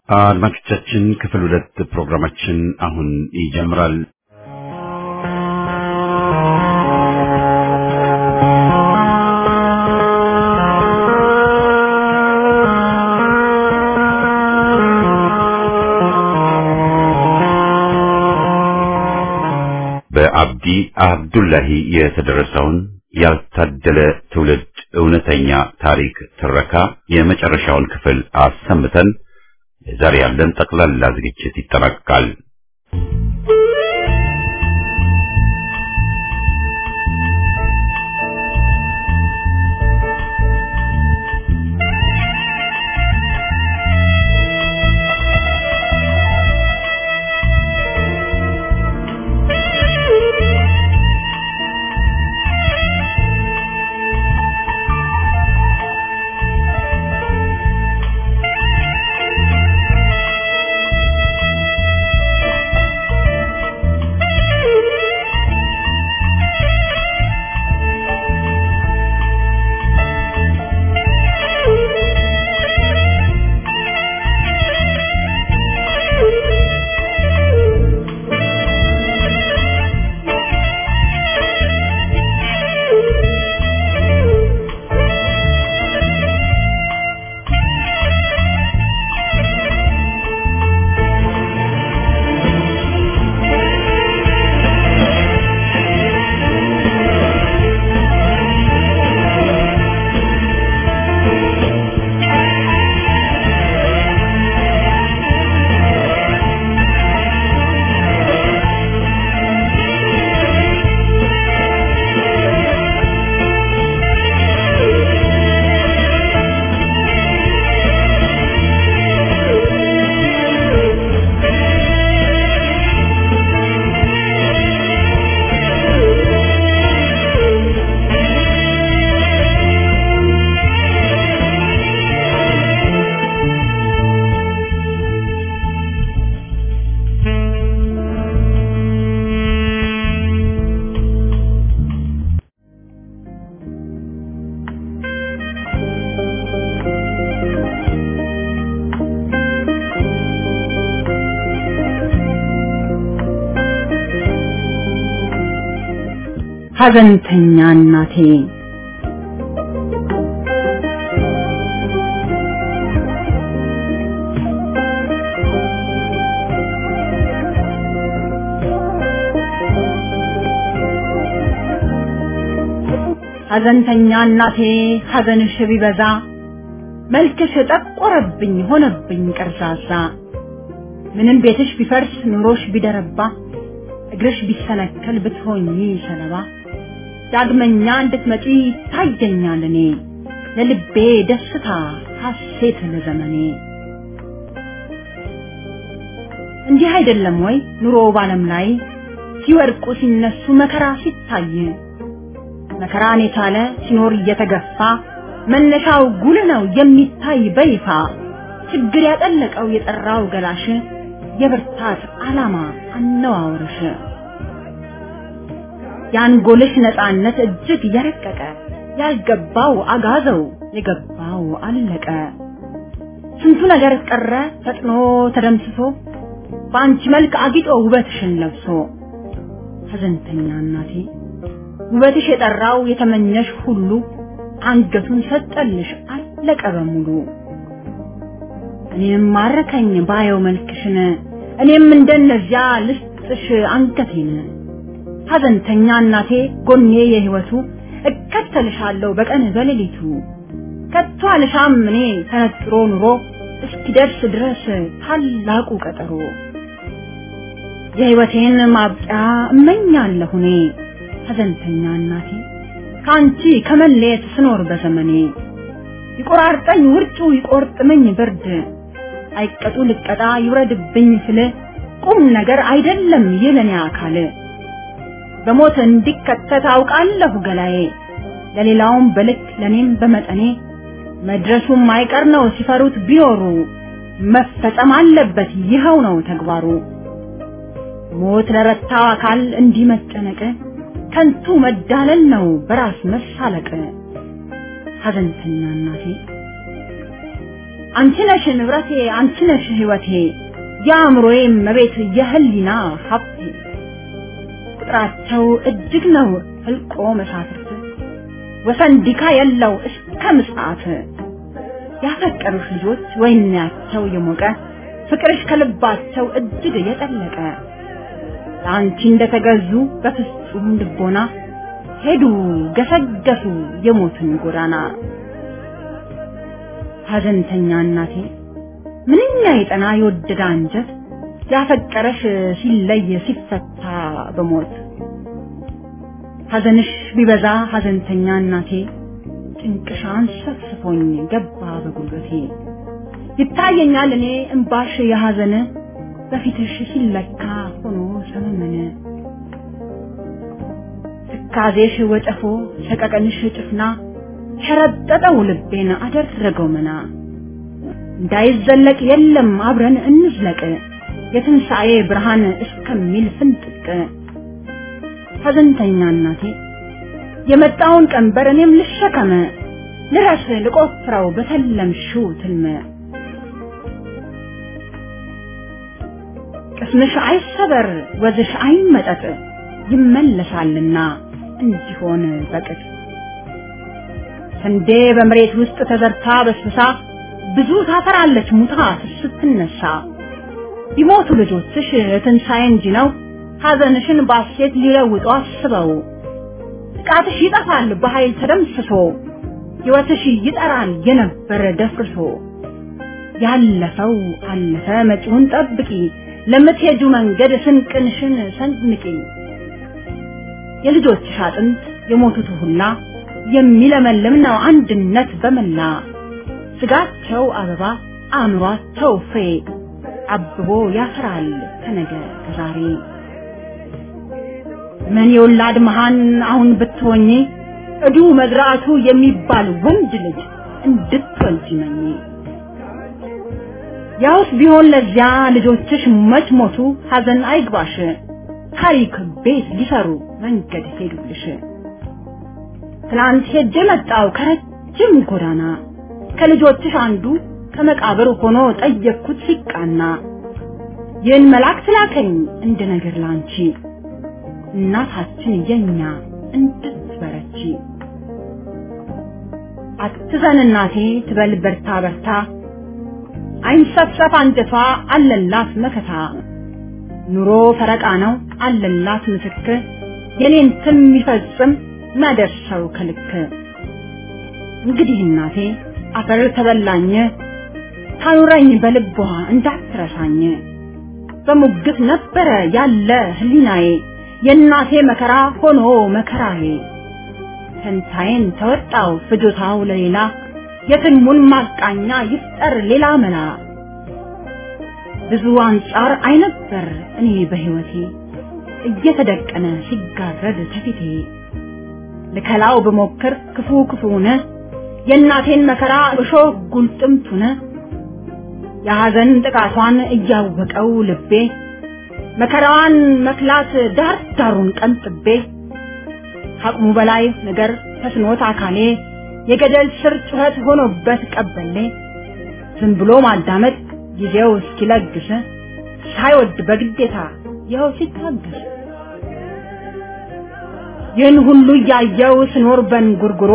አድማጮቻችን ክፍል ሁለት ፕሮግራማችን አሁን ይጀምራል። በአብዲ አብዱላሂ የተደረሰውን ያልታደለ ትውልድ እውነተኛ ታሪክ ትረካ የመጨረሻውን ክፍል አሰምተን የዛሬ ያለን ጠቅላላ ዝግጅት ይጠናቀቃል። ሐዘንተኛ እናቴ ሐዘንተኛ እናቴ ሐዘንሽ ቢበዛ መልክሽ ጠቆረብኝ ሆነብኝ ቀርዛዛ ምንም ቤትሽ ቢፈርስ ኑሮሽ ቢደረባ እግርሽ ቢሰነከል ብትሆኚ ሰለባ ዳግመኛ እንድትመጪ ታየኛል እኔ ለልቤ ደስታ ሐሴት ለዘመኔ እንዲህ አይደለም ወይ ኑሮ ባለም ላይ ሲወድቁ ሲነሱ መከራ ሲታይ መከራን የቻለ ሲኖር እየተገፋ መነሻው ጉል ነው የሚታይ በይፋ ችግር ያጠለቀው የጠራው ገላሽ የብርታት ዓላማ አነዋወርሽ የአንጎልሽ ነፃነት እጅግ የረቀቀ ያልገባው አጋዘው የገባው አለቀ ስንቱ ነገር ቀረ ፈጥኖ ተደምስሶ በአንቺ መልክ አጊጦ ውበትሽን ለብሶ ሐዘንተኛ እናቴ ውበትሽ የጠራው የተመኘሽ ሁሉ አንገቱን ሰጠልሽ አለቀ በሙሉ እኔም ማረከኝ ባየው መልክሽን እኔም እንደነዚያ ልስጥሽ አንገቴን ሐዘንተኛ እናቴ ጎኔ የህይወቱ እከተልሻለሁ በቀን በሌሊቱ ከቶ አልሻም እኔ ተነጥሮ ኑሮ እስኪደርስ ድረስ ታላቁ ቀጠሮ የህይወቴን ማብቂያ እመኛለሁ እኔ ሐዘንተኛ እናቴ ከአንቺ ከመለየት ስኖር በዘመኔ ይቆራርጠኝ ውርጩ ይቆርጥመኝ ብርድ አይቀጡ ልቀጣ ይውረድብኝ ስል ቁም ነገር አይደለም የለኔ አካል በሞት እንዲከተት አውቃለሁ ገላዬ ለሌላውም በልክ ለኔም በመጠኔ መድረሱም አይቀር ነው ሲፈሩት ቢኖሩ መፈጸም አለበት ይኸው ነው ተግባሩ ሞት ለረታው አካል እንዲህ መጨነቅ ከንቱ መዳለል ነው በራስ መሳለቅ ሐዘንተኛ እናቴ አንቺ ነሽ ንብረቴ አንቺ ነሽ ህይወቴ የአእምሮዬ መቤት የህሊና ሀብቴ ቁጥራቸው እጅግ ነው ህልቆ መሳፍርት ወሰን ዲካ የለው እስከ ምጽአት ያፈቀሩሽ ልጆች ወይናቸው የሞቀ ፍቅርሽ ከልባቸው እጅግ የጠለቀ ለአንቺ እንደተገዙ በፍጹም ልቦና ሄዱ ገሰገሱ የሞትን ጎዳና ሀዘንተኛ እናቴ ምንኛ የጠና የወደደ አንጀት ያፈቀረሽ ሲለይ ሲፈታ በሞት ሀዘንሽ ቢበዛ ሀዘንተኛ እናቴ ጭንቅሻን ሰፍስፎኝ ገባ በጉልበቴ ይታየኛል እኔ እምባሽ የሀዘን በፊትሽ ሲለካ ሆኖ ሰመመነ ትካዜሽ ወጨፎ ሰቀቀንሽ ጭፍና ሸረጠጠው ልቤን አደረገው መና እንዳይዘለቅ የለም አብረን እንዝለቅ የትንሣኤ ብርሃን እስከሚል ፍንጥቅ ሀዘንተኛ እናቴ የመጣውን ቀንበር እኔም ልሸከመ ልረስ ልቆፍረው በተለምሽው ትልመ ቅስምሽ አይሰበር ወዝሽ አይመጠጥ ይመለሳልና እንዲሆን በቅጥ ስንዴ በመሬት ውስጥ ተዘርታ በስብሳ ብዙ ታፈራለች ሙታ ስትነሳ ቢሞቱ ልጆችሽ ትንሣኤ እንጂ ነው ሐዘንሽን ባሴት ሊለውጡ አስበው ጥቃትሽ ይጠፋል በኃይል ተደምስሶ ሕይወትሽ ይጠራል የነበረ ደፍርሶ ያለፈው አለፈ መጪውን ጠብቂ ለምትሄጁ መንገድ ስንቅንሽን ሰንንቂ የልጆችሽ አጥንት የሞቱት ሁላ የሚለመልም ነው አንድነት በመላ ስጋቸው አበባ አእምሯቸው ፍሬ አብቦ ያፈራል ከነገ ከዛሬ ምን የወላድ መሃን አሁን ብትሆኚ እዱ መዝራቱ የሚባል ወንድ ልጅ እንድትወልጂ መኝ ያውስ ቢሆን ለዚያ ልጆችሽ መች ሞቱ ሐዘን አይግባሽ ታሪክ ቤት ሊሰሩ መንገድ ሄዱልሽ ትናንት ሄጄ መጣው ከረጅም ጎዳና ከልጆችሽ አንዱ ከመቃብር ሆኖ ጠየቅኩት ሲቃና ይህን መልአክ ትላከኝ እንደ ነገር ላንቺ እናታችን የኛ እንድትበረቺ አትዘን እናቴ ትበል በርታ በርታ አይንሰፍሰፍ አንጀቷ አለላት መከታ ኑሮ ፈረቃ ነው አለላት ምስክር የኔን ትም ይፈጽም መደርሰው ከልክ እንግዲህ እናቴ አፈር ተበላኝ ታኑረኝ በልቧ እንዳትረሳኝ በሙግት ነበረ ያለ ህሊናዬ የእናቴ መከራ ሆኖ መከራዬ ፈንታዬን ተወጣው ፍጆታው ለሌላ የትልሙን ማቃኛ ይፍጠር ሌላ መላ ብዙ አንጻር አይነበር እኔ በህይወቴ እየተደቀነ ሲጋረድ ከፊቴ ልከላው ብሞክር ክፉ ክፉነ የእናቴን መከራ እሾህ ጉልጥምቱነ የሐዘን ጥቃቷን እያወቀው ልቤ መከራዋን መክላት ዳር ዳሩን ቀንጥቤ ከአቅሙ በላይ ነገር ተስኖት አካሌ የገደል ስር ጩኸት ሆኖበት ቀበሌ ዝም ብሎ ማዳመጥ ጊዜው እስኪለግስ ሳይወድ በግዴታ ይኸው ሲታገስ ይህን ሁሉ እያየው ስኖር በንጉርጉሮ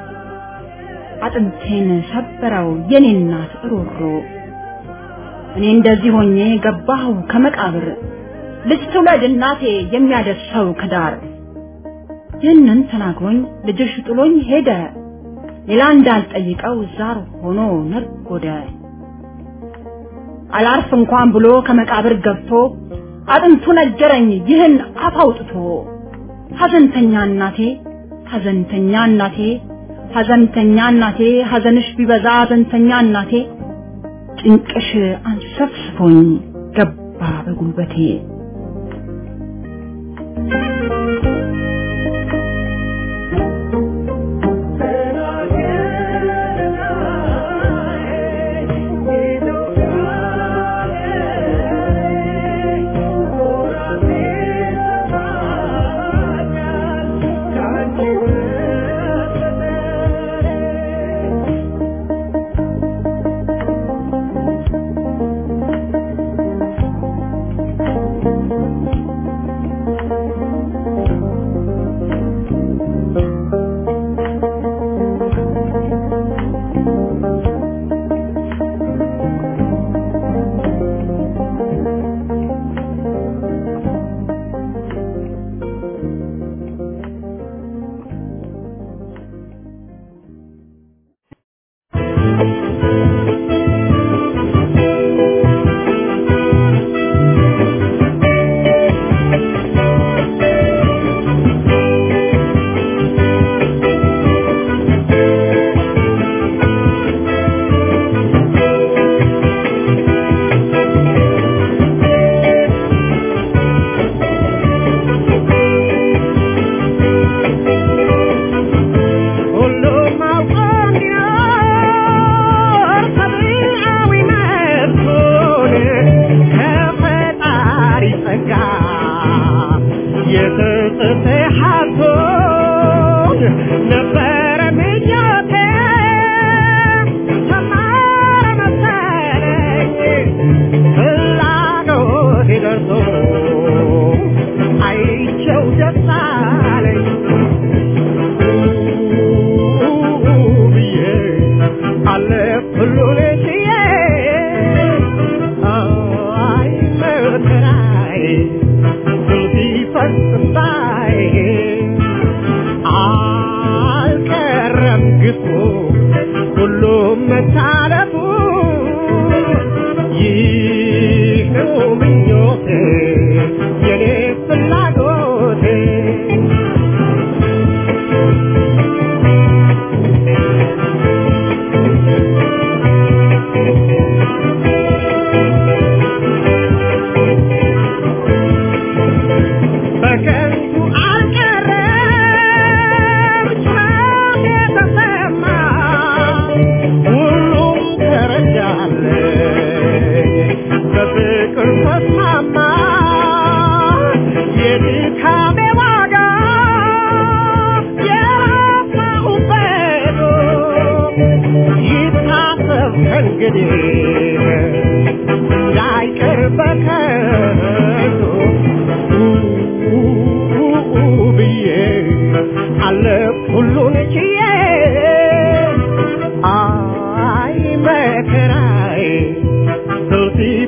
አጥንቴን ሰበረው የኔ እናት ሮሮ እኔ እንደዚህ ሆኜ ገባሁ ከመቃብር ልጅ ትውለድ እናቴ የሚያደርሰው ከዳር ይህንን ተናግሮኝ ልጅሽ ጥሎኝ ሄደ ሌላ እንዳልጠይቀው ዛር ሆኖ ነጎደ አላርፍ እንኳን ብሎ ከመቃብር ገብቶ አጥንቱ ነገረኝ ይህን አፍ አውጥቶ ሐዘንተኛ እናቴ ሐዘንተኛ እናቴ ሐዘንተኛ እናቴ ሐዘንሽ ቢበዛ ሐዘንተኛ እናቴ ጭንቅሽ አንሰፍስፎኝ ገባ በጉልበቴ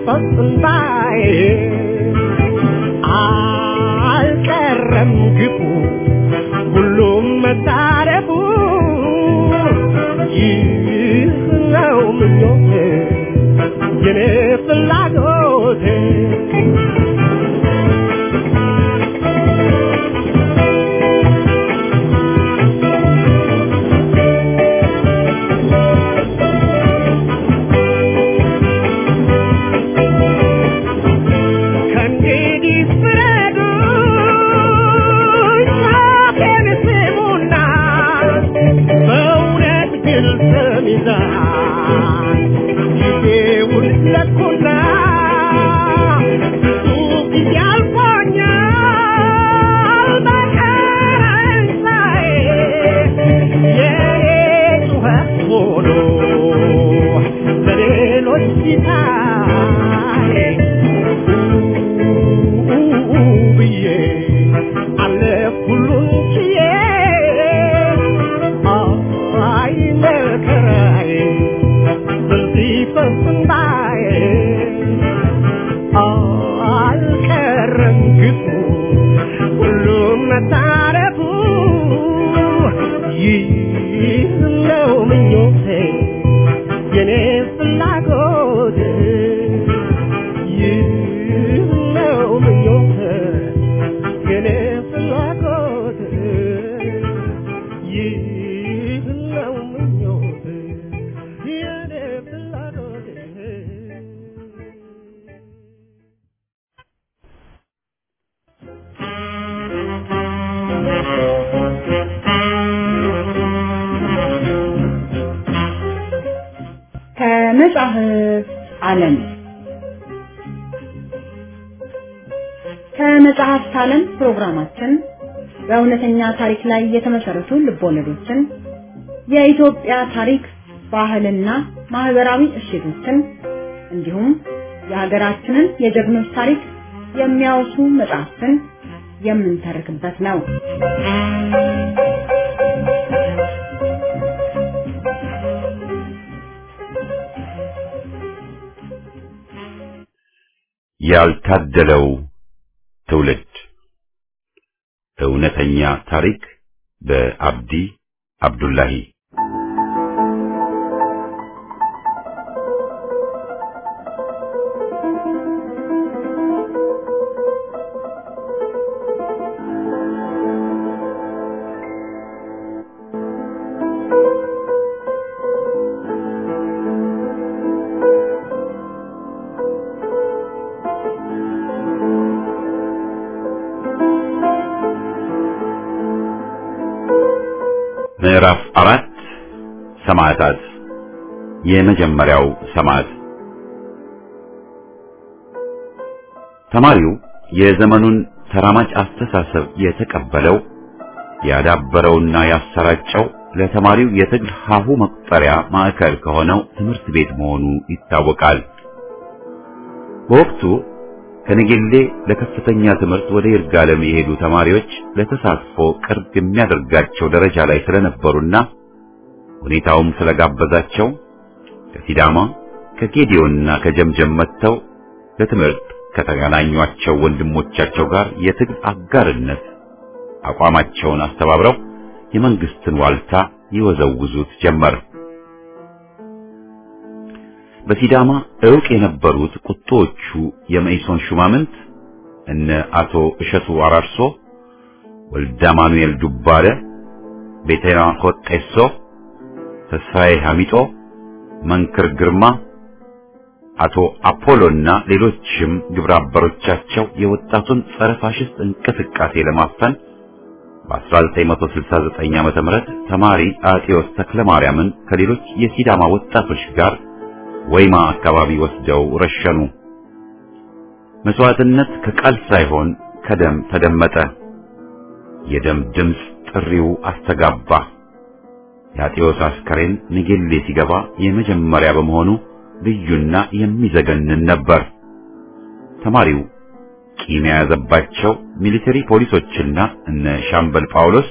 ፈጽምባዬ አልቀረም ግፉ ሁሉም መታረፉ ይህ ነው ምኞቴ የኔ ፍላጎቴ ከእንግዲህ ፍረዱኝ፣ ጫፌን ስሙና በእውነት ግልጽ ሚዛን ጊዜውን ለኩና ብዙ ጊዜ አልፎኛል በቀረኝ ሳዬ የኔ ጩኸት ሆኖ ለሌሎች ሲታይ ብዬ አለፍ ሁሉን ችዬ አይ መከራዬ በዚህ ፈንፍንባዬ አልቀረም ግፉ ሁሉም መታረፉ ይህ ነው ምኞቴ የኔ ፍላጎት ይህ ነው ምኞቴ የኔ ፍላጎት ይህ ነው ምኞቴ የኔ ፍላጎት ከመጽሐፍ ዓለም ከመጽሐፍት ዓለም ፕሮግራማችን በእውነተኛ ታሪክ ላይ የተመሰረቱ ልቦለዶችን፣ የኢትዮጵያ ታሪክ፣ ባህልና ማህበራዊ እሴቶችን እንዲሁም የሀገራችንን የጀግኖች ታሪክ የሚያወሱ መጽሐፍትን የምንተርክበት ነው። ያልታደለው ትውልድ እውነተኛ ታሪክ በአብዲ አብዱላሂ ምዕራፍ አራት ሰማዕታት የመጀመሪያው ሰማዕት ተማሪው የዘመኑን ተራማጅ አስተሳሰብ የተቀበለው ያዳበረውና ያሰራጨው ለተማሪው የትግል ሀሁ መቁጠሪያ ማዕከል ከሆነው ትምህርት ቤት መሆኑ ይታወቃል። በወቅቱ ከነጌሌ ለከፍተኛ ትምህርት ወደ ይርጋለም የሄዱ ተማሪዎች ለተሳትፎ ቅርብ የሚያደርጋቸው ደረጃ ላይ ስለነበሩና ሁኔታውም ስለጋበዛቸው ከሲዳማ ከጌዲዮንና ከጀምጀም መጥተው ለትምህርት ከተገናኟቸው ወንድሞቻቸው ጋር የትግል አጋርነት አቋማቸውን አስተባብረው የመንግስትን ዋልታ ይወዘውዙት ጀመር። በሲዳማ ዕውቅ የነበሩት ቁጦዎቹ የመኢሶን ሹማምንት እነ አቶ እሸቱ አራርሶ፣ ወልደ ማኑኤል ዱባለ፣ ቤተና ኮጤሶ፣ ተስፋዬ ሐሚጦ፣ መንክር ግርማ፣ አቶ አፖሎና ሌሎችም ግብረ አበሮቻቸው የወጣቱን ጸረ ፋሽስት እንቅስቃሴ ለማፈን በ1969 ዓመተ ምህረት ተማሪ አጤዎስ ተክለ ማርያምን ከሌሎች የሲዳማ ወጣቶች ጋር ወይማ አካባቢ ወስደው ረሸኑ። መስዋዕትነት ከቃል ሳይሆን ከደም ተደመጠ። የደም ድምፅ ጥሪው አስተጋባ። የአጤዎስ አስከሬን ንጌሌ ሲገባ የመጀመሪያ በመሆኑ ልዩና የሚዘገንን ነበር። ተማሪው ቂም የያዘባቸው ሚሊተሪ ፖሊሶችና እነ ሻምበል ጳውሎስ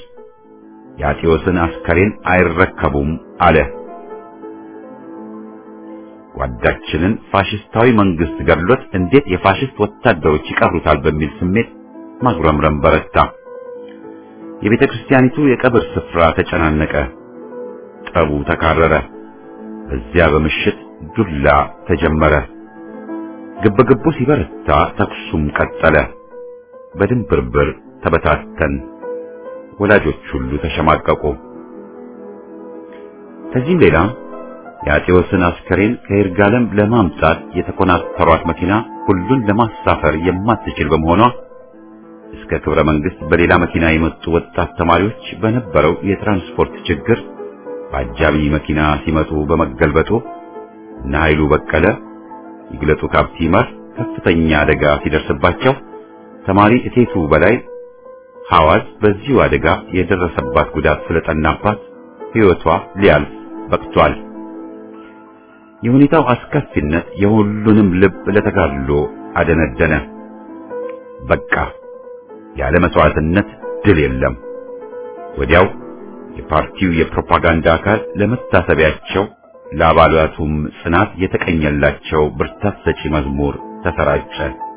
የአጤዎስን አስከሬን አይረከቡም አለ። ጓዳችንን ፋሽስታዊ መንግስት ገድሎት እንዴት የፋሽስት ወታደሮች ይቀሩታል በሚል ስሜት ማጉረምረም በረታ። የቤተ ክርስቲያኒቱ የቀብር ስፍራ ተጨናነቀ። ጠቡ ተካረረ። በዚያ በምሽት ዱላ ተጀመረ። ግብግቡ ሲበረታ ተኩሱም ቀጠለ። በድንብርብር ተበታተን። ወላጆች ሁሉ ተሸማቀቁ። ከዚህም ሌላ የአጤዎስን አስከሬን ከይርጋለም ለማምጣት የተኮናተሯት መኪና ሁሉን ለማሳፈር የማትችል በመሆኗ እስከ ክብረ መንግስት በሌላ መኪና የመጡ ወጣት ተማሪዎች በነበረው የትራንስፖርት ችግር በአጃቢ መኪና ሲመጡ በመገልበጡ እነ ኃይሉ በቀለ ይግለጡ ካፕቲመር ከፍተኛ አደጋ ሲደርስባቸው ተማሪ እቴቱ በላይ ሐዋዝ በዚሁ አደጋ የደረሰባት ጉዳት ስለጠናባት ሕይወቷ ሊያልፍ በቅቷል። የሁኔታው አስከፊነት የሁሉንም ልብ ለተጋድሎ አደነደነ። በቃ ያለ መስዋዕትነት ድል የለም። ወዲያው የፓርቲው የፕሮፓጋንዳ አካል ለመታሰቢያቸው ለአባላቱም ጽናት የተቀኘላቸው ብርታት ሰጪ መዝሙር ተሰራጨ።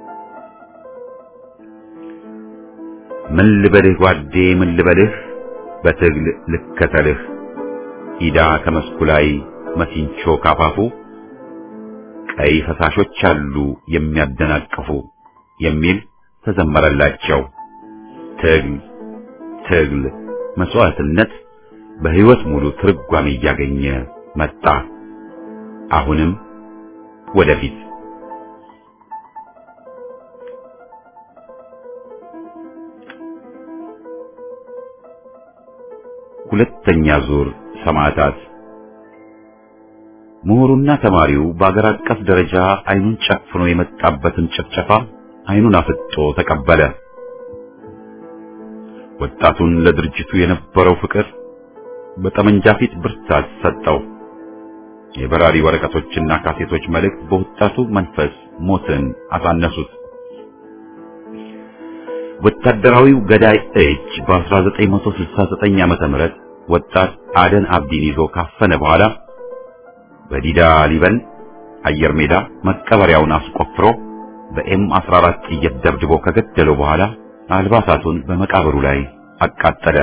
ምን ልበልህ ጓዴ ምን ልበልህ በትግል ልከተልህ ኢዳ ከመስኩ ላይ መሲንቾ ካፋፉ ቀይ ፈሳሾች አሉ የሚያደናቅፉ የሚል ተዘመረላቸው። ትግል ትግል መስዋዕትነት በሕይወት ሙሉ ትርጓሜ እያገኘ መጣ። አሁንም ወደፊት ሁለተኛ ዙር ሰማዕታት ምሁሩና ተማሪው በአገር አቀፍ ደረጃ አይኑን ጨፍኖ የመጣበትን ጭፍጨፋ አይኑን አፍጦ ተቀበለ። ወጣቱን ለድርጅቱ የነበረው ፍቅር በጠመንጃ ፊት ብርታት ሰጠው። የበራሪ ወረቀቶችና ካሴቶች መልእክት በወጣቱ መንፈስ ሞትን አሳነሱት። ወታደራዊው ገዳይ እጅ በ1969 ዓመተ ምህረት ወጣት አደን አብዲን ይዞ ካፈነ በኋላ በዲዳ ሊበን አየር ሜዳ መቀበሪያውን አስቆፍሮ በኤም 14 ጥይት ደብድቦ ከገደለው በኋላ አልባሳቱን በመቃብሩ ላይ አቃጠለ።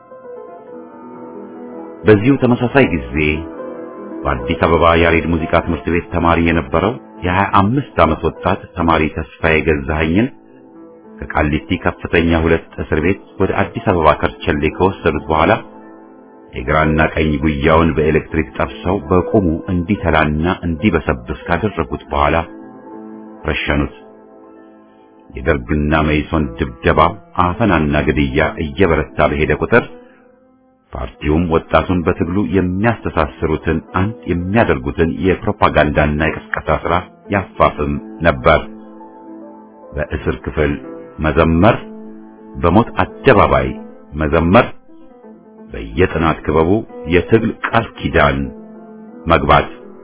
በዚሁ ተመሳሳይ ጊዜ በአዲስ አበባ ያሬድ ሙዚቃ ትምህርት ቤት ተማሪ የነበረው የ25 ዓመት ወጣት ተማሪ ተስፋዬ ገዛኸኝን ከቃሊቲ ከፍተኛ ሁለት እስር ቤት ወደ አዲስ አበባ ከርቸሌ ከወሰዱት በኋላ የግራና ቀኝ ጉያውን በኤሌክትሪክ ጠብሰው በቁሙ እንዲተላና እንዲበሰብስ ካደረጉት በኋላ ረሸኑት። የደርግና መይሶን ድብደባ፣ አፈናና ግድያ እየበረታ በሄደ ቁጥር ፓርቲውም ወጣቱን በትግሉ የሚያስተሳስሩትን አንድ የሚያደርጉትን የፕሮፓጋንዳና የቅስቀሳ ሥራ ያፋፍም ነበር። በእስር ክፍል መዘመር፣ በሞት አደባባይ መዘመር፣ በየጥናት ክበቡ የትግል ቃል ኪዳን መግባት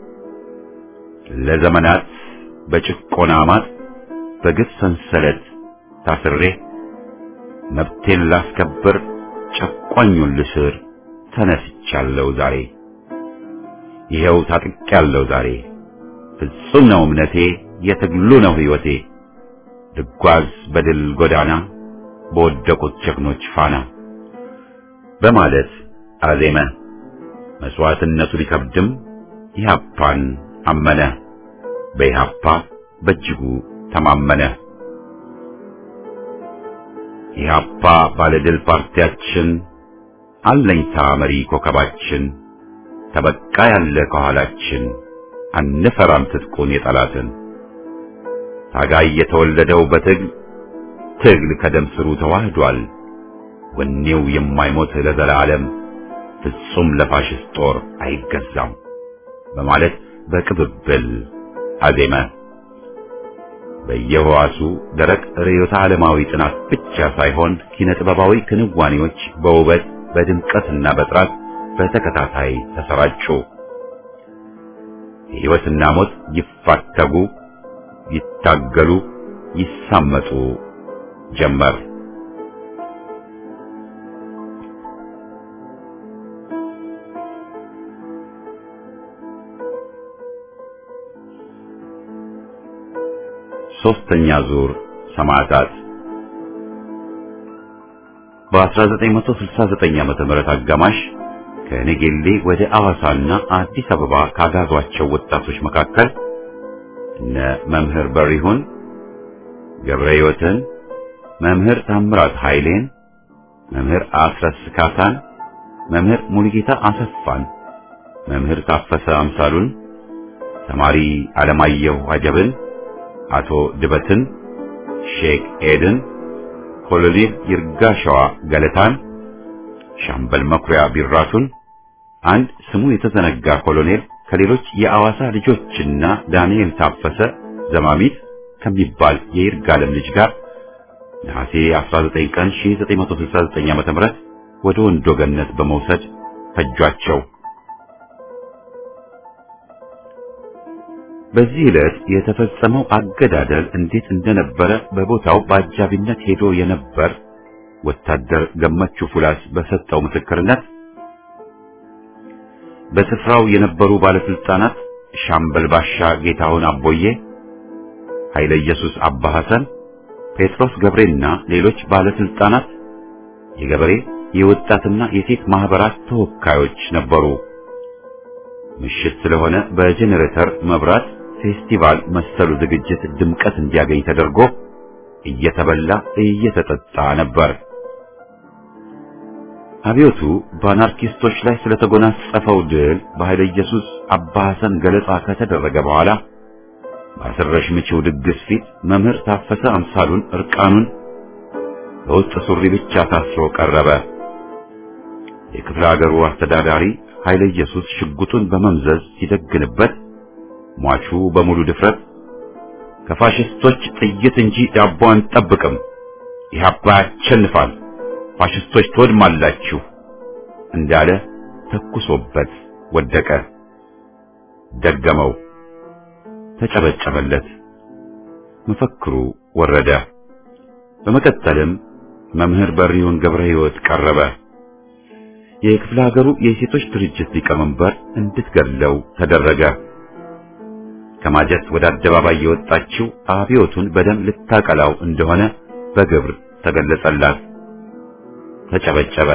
ለዘመናት በጭቆና ማጥ በግፍ ሰንሰለት ታስሬ መብቴን ላስከብር ጨቋኙን ልስር ተነስቻለሁ ዛሬ ይኸው ታጥቄያለሁ ዛሬ ፍጹም ነው እምነቴ የትግሉ ነው ሕይወቴ ልጓዝ በድል ጎዳና በወደቁት ጀግኖች ፋና በማለት አዜመ። መስዋዕትነቱ ቢከብድም ኢህአፓን አመነ። በኢህአፓ በእጅጉ ተማመነ። ኢህአፓ ባለድል ፓርቲያችን፣ አለኝታ መሪ ኮከባችን፣ ተበቃ ያለ ከኋላችን፣ አንፈራም ትጥቁን የጠላትን ታጋይ የተወለደው በትግል ትግል ከደም ስሩ ተዋህዷል። ወኔው የማይሞት ለዘላለም ፍጹም ለፋሽስት ጦር አይገዛም በማለት በቅብብል አዜመ። በየህዋሱ ደረቅ ርዕዮተ ዓለማዊ ጥናት ብቻ ሳይሆን ኪነ ጥበባዊ ክንዋኔዎች በውበት በድምቀትና በጥራት በተከታታይ ተሰራጩ። ሕይወትና ሞት ይፋተጉ፣ ይታገሉ፣ ይሳመጡ ጀመር። ሶስተኛ ዙር ሰማዕታት በ1969 ዓመተ ምህረት አጋማሽ ከነጌሌ ወደ አዋሳና አዲስ አበባ ካጋዟቸው ወጣቶች መካከል እነ መምህር በሪሁን ገብረ ሕይወትን፣ መምህር ታምራት ኃይሌን፣ መምህር አስረስ ካሳን፣ መምህር ሙሉጌታ አሰፋን፣ መምህር ታፈሰ አምሳሉን፣ ተማሪ አለማየሁ አጀብን፣ አቶ ድበትን፣ ሼክ ኤድን፣ ኮሎኔል ይርጋሸዋ ገለታን፣ ሻምበል መኩሪያ ቢራቱን፣ አንድ ስሙ የተዘነጋ ኮሎኔል ከሌሎች የአዋሳ ልጆችና ዳንኤል ታፈሰ ዘማሚት ከሚባል የይርጋለም ልጅ ጋር ነሐሴ 19 ቀን 1969 ዓ.ም ወደ ወንዶ ገነት በመውሰድ ፈጇቸው። በዚህ ዕለት የተፈጸመው አገዳደል እንዴት እንደነበረ በቦታው በአጃቢነት ሄዶ የነበር ወታደር ገመቹ ፉላስ በሰጠው ምስክርነት በስፍራው የነበሩ ባለስልጣናት ሻምበል ባሻ ጌታሁን አቦዬ፣ ኃይለ ኢየሱስ አባ ሐሰን፣ ጴጥሮስ ገብሬና ሌሎች ባለስልጣናት የገበሬ የወጣትና የሴት ማህበራት ተወካዮች ነበሩ። ምሽት ስለሆነ በጄኔሬተር መብራት ፌስቲቫል መሰሉ ዝግጅት ድምቀት እንዲያገኝ ተደርጎ እየተበላ እየተጠጣ ነበር። አብዮቱ በአናርኪስቶች ላይ ስለተጎናጸፈው ድል በኃይለ ኢየሱስ አባ ሐሰን ገለጻ ከተደረገ በኋላ በአስረሽ ምቺው ድግስ ፊት መምህር ታፈሰ አምሳሉን እርቃኑን በውስጥ ሱሪ ብቻ ታስሮ ቀረበ። የክፍለ ሀገሩ አስተዳዳሪ ኃይለ ኢየሱስ ሽጉጡን በመምዘዝ ሲደግንበት ሟቹ በሙሉ ድፍረት ከፋሽስቶች ጥይት እንጂ ዳቦ አንጠብቅም፣ ኢህአፓ ያሸንፋል፣ ፋሽስቶች ትወድማላችሁ እንዳለ ተኩሶበት ወደቀ። ደገመው፣ ተጨበጨበለት። መፈክሩ ወረደ። በመቀጠልም መምህር በሪሁን ገብረ ሕይወት ቀረበ። የክፍለ ሀገሩ የሴቶች ድርጅት ሊቀመንበር እንድትገድለው ተደረገ። ከማጀት ወደ አደባባይ የወጣችው አብዮቱን በደም ልታቀላው እንደሆነ በግብር ተገለጸላት። ተጨበጨበ።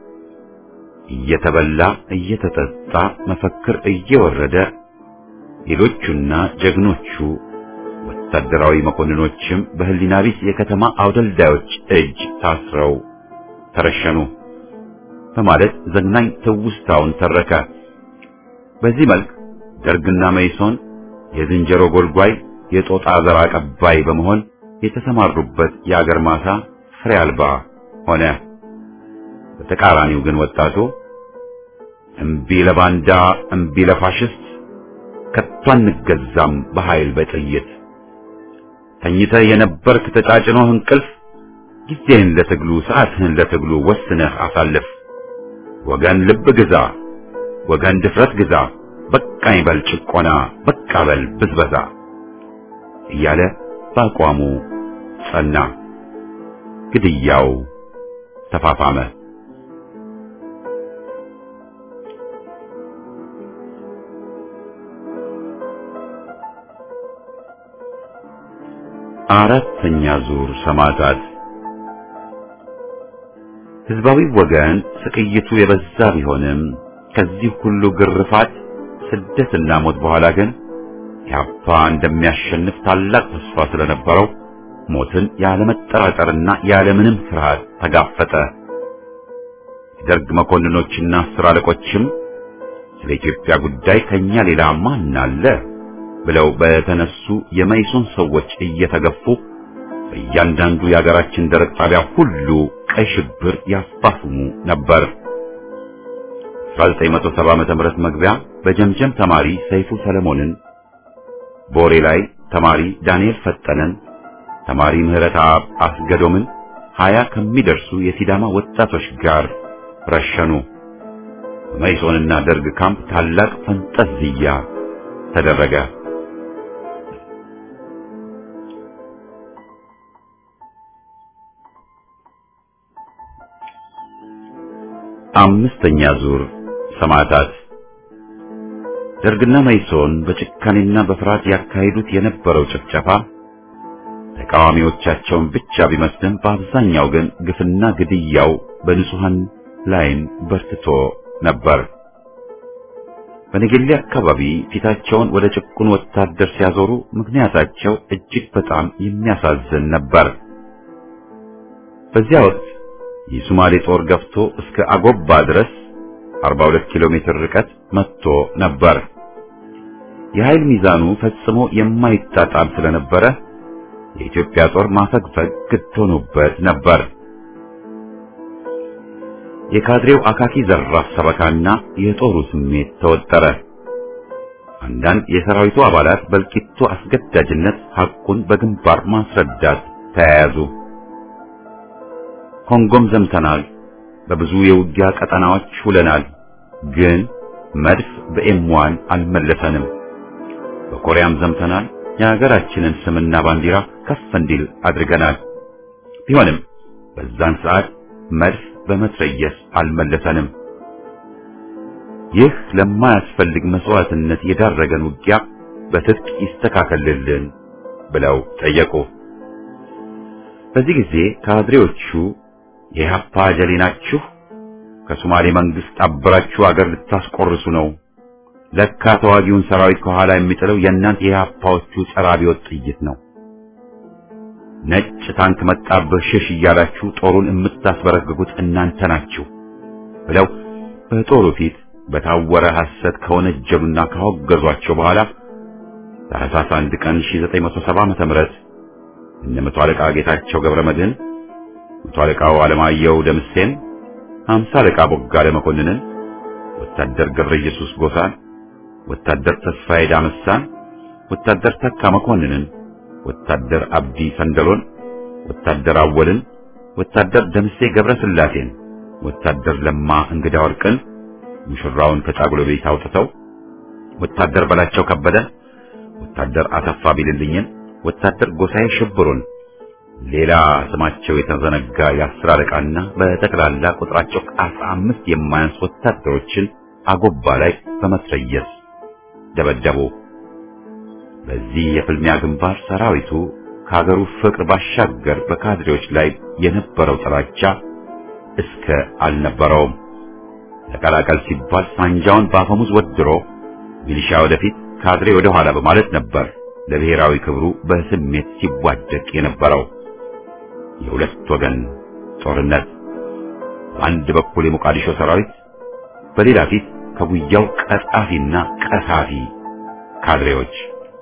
እየተበላ እየተጠጣ መፈክር እየወረደ ሌሎቹና ጀግኖቹ ወታደራዊ መኮንኖችም በህሊና ቢስ የከተማ አውደልዳዮች እጅ ታስረው ተረሸኑ በማለት ዘግናኝ ትውስታውን ተረከ። በዚህ መልክ ደርግና መይሶን የዝንጀሮ ጎልጓይ የጦጣ ዘር አቀባይ በመሆን የተሰማሩበት የአገር ማሳ ፍሬ አልባ ሆነ። በተቃራኒው ግን ወጣቱ እምቢ ለባንዳ እምቢ ለፋሽስት ከቶ አንገዛም በኃይል በጥይት ተኝተህ የነበርክ ተጫጭኖህ እንቅልፍ ጊዜህን ለትግሉ ሰዓትህን ለትግሉ ወስነህ አሳልፍ። ወገን ልብ ግዛ፣ ወገን ድፍረት ግዛ፣ በቃኝ በል ጭቆና፣ በቃ በል ብዝበዛ እያለ በአቋሙ ጸና። ግድያው ተፋፋመ። አራተኛ ዙር ሰማዕታት ህዝባዊ ወገን ስቅይቱ የበዛ ቢሆንም ከዚህ ሁሉ ግርፋት ስደትና ሞት በኋላ ግን ኢህአፓ እንደሚያሸንፍ ታላቅ ተስፋ ስለነበረው ሞትን ያለመጠራጠርና ያለምንም ፍርሃት ተጋፈጠ። የደርግ መኮንኖችና አስር አለቆችም ስለ ኢትዮጵያ ጉዳይ ከኛ ሌላ ማን አለ ብለው በተነሱ የመይሶን ሰዎች እየተገፉ በእያንዳንዱ የሀገራችን ደረቅ ጣቢያ ሁሉ ቀይ ሽብር ያስፋፍሙ ነበር። 1970 ዓመተ ምህረት መግቢያ በጀምጀም ተማሪ ሰይፉ ሰለሞንን፣ ቦሬ ላይ ተማሪ ዳንኤል ፈጠነን፣ ተማሪ ምህረት አብ አስገዶምን ሀያ ከሚደርሱ የሲዳማ ወጣቶች ጋር ረሸኑ። በመይሶንና ደርግ ካምፕ ታላቅ ፈንጠዝያ ተደረገ። አምስተኛ ዙር ሰማዕታት ደርግና መይሶን በጭካኔና በፍርሃት ያካሂዱት የነበረው ጭፍጨፋ ተቃዋሚዎቻቸውን ብቻ ቢመስልም በአብዛኛው ግን ግፍና ግድያው በንጹሐን ላይም በርትቶ ነበር። በነገሌ አካባቢ ፊታቸውን ወደ ጭቁን ወታደር ሲያዞሩ ምክንያታቸው እጅግ በጣም የሚያሳዝን ነበር። በዚያ ወቅት የሶማሌ ጦር ገፍቶ እስከ አጎባ ድረስ 42 ኪሎ ሜትር ርቀት መጥቶ ነበር። የኃይል ሚዛኑ ፈጽሞ የማይጣጣም ስለነበረ የኢትዮጵያ ጦር ማፈግፈግ ግድ ሆኖበት ነበር። የካድሬው አካኪ ዘራፍ ሰበካና የጦሩ ስሜት ተወጠረ። አንዳንድ የሰራዊቱ አባላት በእልቂቱ አስገዳጅነት ሐቁን በግንባር ማስረዳት ተያያዙ። ኮንጎም ዘምተናል፣ በብዙ የውጊያ ቀጠናዎች ውለናል፣ ግን መድፍ በኤምዋን አልመለሰንም። በኮሪያም ዘምተናል፣ የሀገራችንን ስምና ባንዲራ ከፍ እንዲል አድርገናል። ቢሆንም በዛን ሰዓት መድፍ በመትረየስ አልመለሰንም። ይህ ለማያስፈልግ መስዋዕትነት የዳረገን ውጊያ በትጥቅ ይስተካከልልን ብለው ጠየቁ። በዚህ ጊዜ ካድሬዎቹ የኢህአፓ ጀሌ ናችሁ፣ ከሶማሌ መንግስት አብራችሁ አገር ልታስቆርሱ ነው። ለካ ተዋጊውን ሰራዊት ከኋላ የሚጥለው የእናንተ የኢህአፓዎቹ ጸረ አብዮት ጥይት ነው። ነጭ ታንክ መጣብህ ሽሽ እያላችሁ ጦሩን የምታስበረግጉት እናንተ ናችሁ ብለው በጦሩ ፊት በታወረ ሐሰት ከወነጀሉና ካወገዟቸው በኋላ ታኅሳስ አንድ ቀን 1970 ዓመተ ምህረት እነ መቶ አለቃ ጌታቸው ገብረ መድህን፣ መቶ አለቃው አለማየሁ ደምሴን፣ ሃምሳ አለቃ ቦጋለ መኮንንን፣ ወታደር ገብረ ኢየሱስ ጎሳን፣ ወታደር ተስፋዬ ዳመሳን፣ ወታደር ተካ መኮንንን ወታደር አብዲ ሰንደሎን፣ ወታደር አወልን፣ ወታደር ደምሴ ገብረ ስላሴን፣ ወታደር ለማ እንግዳ ወርቅን ሙሽራውን ከጫጉሎ ቤት አውጥተው፣ ወታደር በላቸው ከበደን፣ ወታደር አሰፋ ቢልልኝን፣ ወታደር ጎሳዬ ሽብሩን፣ ሌላ ስማቸው የተዘነጋ የአስር አለቃና በጠቅላላ ቁጥራቸው ከአስራ አምስት የማያንስ ወታደሮችን አጎባ ላይ በመትረየስ ደበደቡ። በዚህ የፍልሚያ ግንባር ሰራዊቱ ከሀገሩ ፍቅር ባሻገር በካድሬዎች ላይ የነበረው ጥላቻ እስከ አልነበረውም። ተቀላቀል ሲባል ሳንጃውን በአፈሙዝ ወድሮ ሚሊሻ ወደፊት ካድሬ ወደ ኋላ በማለት ነበር ለብሔራዊ ክብሩ በስሜት ሲዋደቅ የነበረው። የሁለት ወገን ጦርነት፣ በአንድ በኩል የሞቃዲሾ ሰራዊት፣ በሌላ ፊት ከጉያው ቀጣፊና ቀሳፊ ካድሬዎች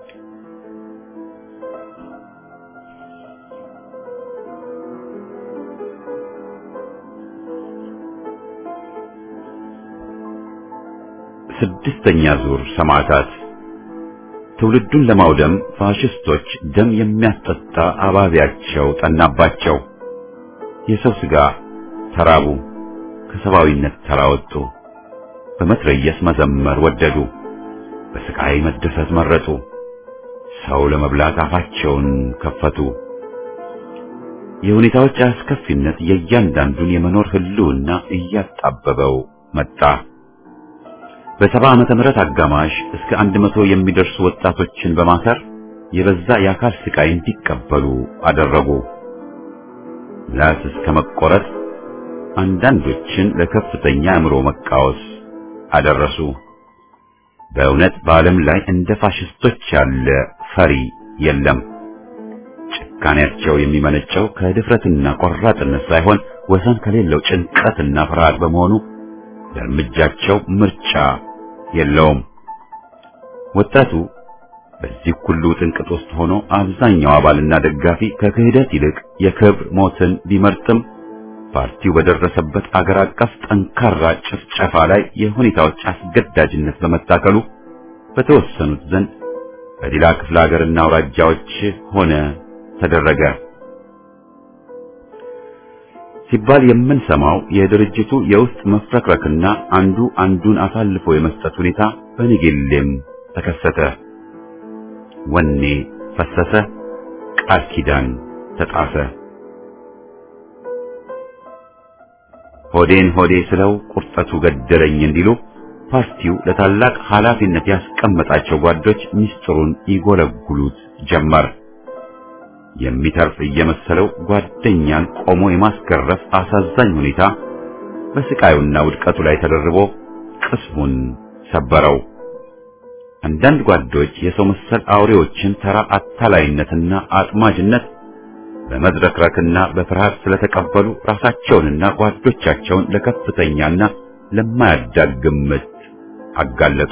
ስድስተኛ ዙር ሰማዕታት ትውልዱን ለማውደም ፋሽስቶች ደም የሚያስጠጣ አባቢያቸው ጠናባቸው። የሰው ሥጋ ተራቡ፣ ከሰብአዊነት ተራወጡ። በመትረየስ መዘመር ወደዱ፣ በስቃይ መደሰት መረጡ። ሰው ለመብላት አፋቸውን ከፈቱ። የሁኔታዎች አስከፊነት የእያንዳንዱን የመኖር ህልውና እያጣበበው መጣ። በሰባ ዓመተ ምህረት አጋማሽ እስከ አንድ መቶ የሚደርሱ ወጣቶችን በማሰር የበዛ የአካል ስቃይ እንዲቀበሉ አደረጉ። ምላስ እስከ መቆረጥ፣ አንዳንዶችን ለከፍተኛ አእምሮ መቃወስ አደረሱ። በእውነት በዓለም ላይ እንደ ፋሽስቶች ያለ ፈሪ የለም። ጭካኔያቸው የሚመነጨው ከድፍረትና ቆራጥነት ሳይሆን ወሰን ከሌለው ጭንቀትና ፍርሃት በመሆኑ ለእርምጃቸው ምርጫ የለውም። ወጣቱ በዚህ ሁሉ ጥንቅጥ ውስጥ ሆኖ አብዛኛው አባልና ደጋፊ ከክህደት ይልቅ የክብር ሞትን ቢመርጥም ፓርቲው በደረሰበት አገር አቀፍ ጠንካራ ጭፍጨፋ ላይ የሁኔታዎች አስገዳጅነት በመታከሉ በተወሰኑት ዘንድ በሌላ ክፍለ ሀገርና አውራጃዎች ሆነ ተደረገ ሲባል የምንሰማው የድርጅቱ የውስጥ መፍረክረክና አንዱ አንዱን አሳልፎ የመስጠት ሁኔታ በንጌሌም ተከሰተ። ወኔ ፈሰሰ፣ ቃል ኪዳን ተጣሰ። ሆዴን ሆዴ ስለው ቁርጠቱ ገደለኝ እንዲሉ ፓርቲው ለታላቅ ኃላፊነት ያስቀመጣቸው ጓዶች ምስጢሩን ይጎለጉሉት ጀመር። የሚተርፍ እየመሰለው ጓደኛን ቆሞ የማስገረፍ አሳዛኝ ሁኔታ በስቃዩና ውድቀቱ ላይ ተደርቦ ቅስሙን ሰበረው። አንዳንድ ጓዶች የሰው መሰል አውሬዎችን ተራ አታላይነትና አጥማጅነት በመዝረክረክና በፍርሃት ስለተቀበሉ ራሳቸውንና ጓዶቻቸውን ለከፍተኛና ለማያዳግም ምት አጋለጡ።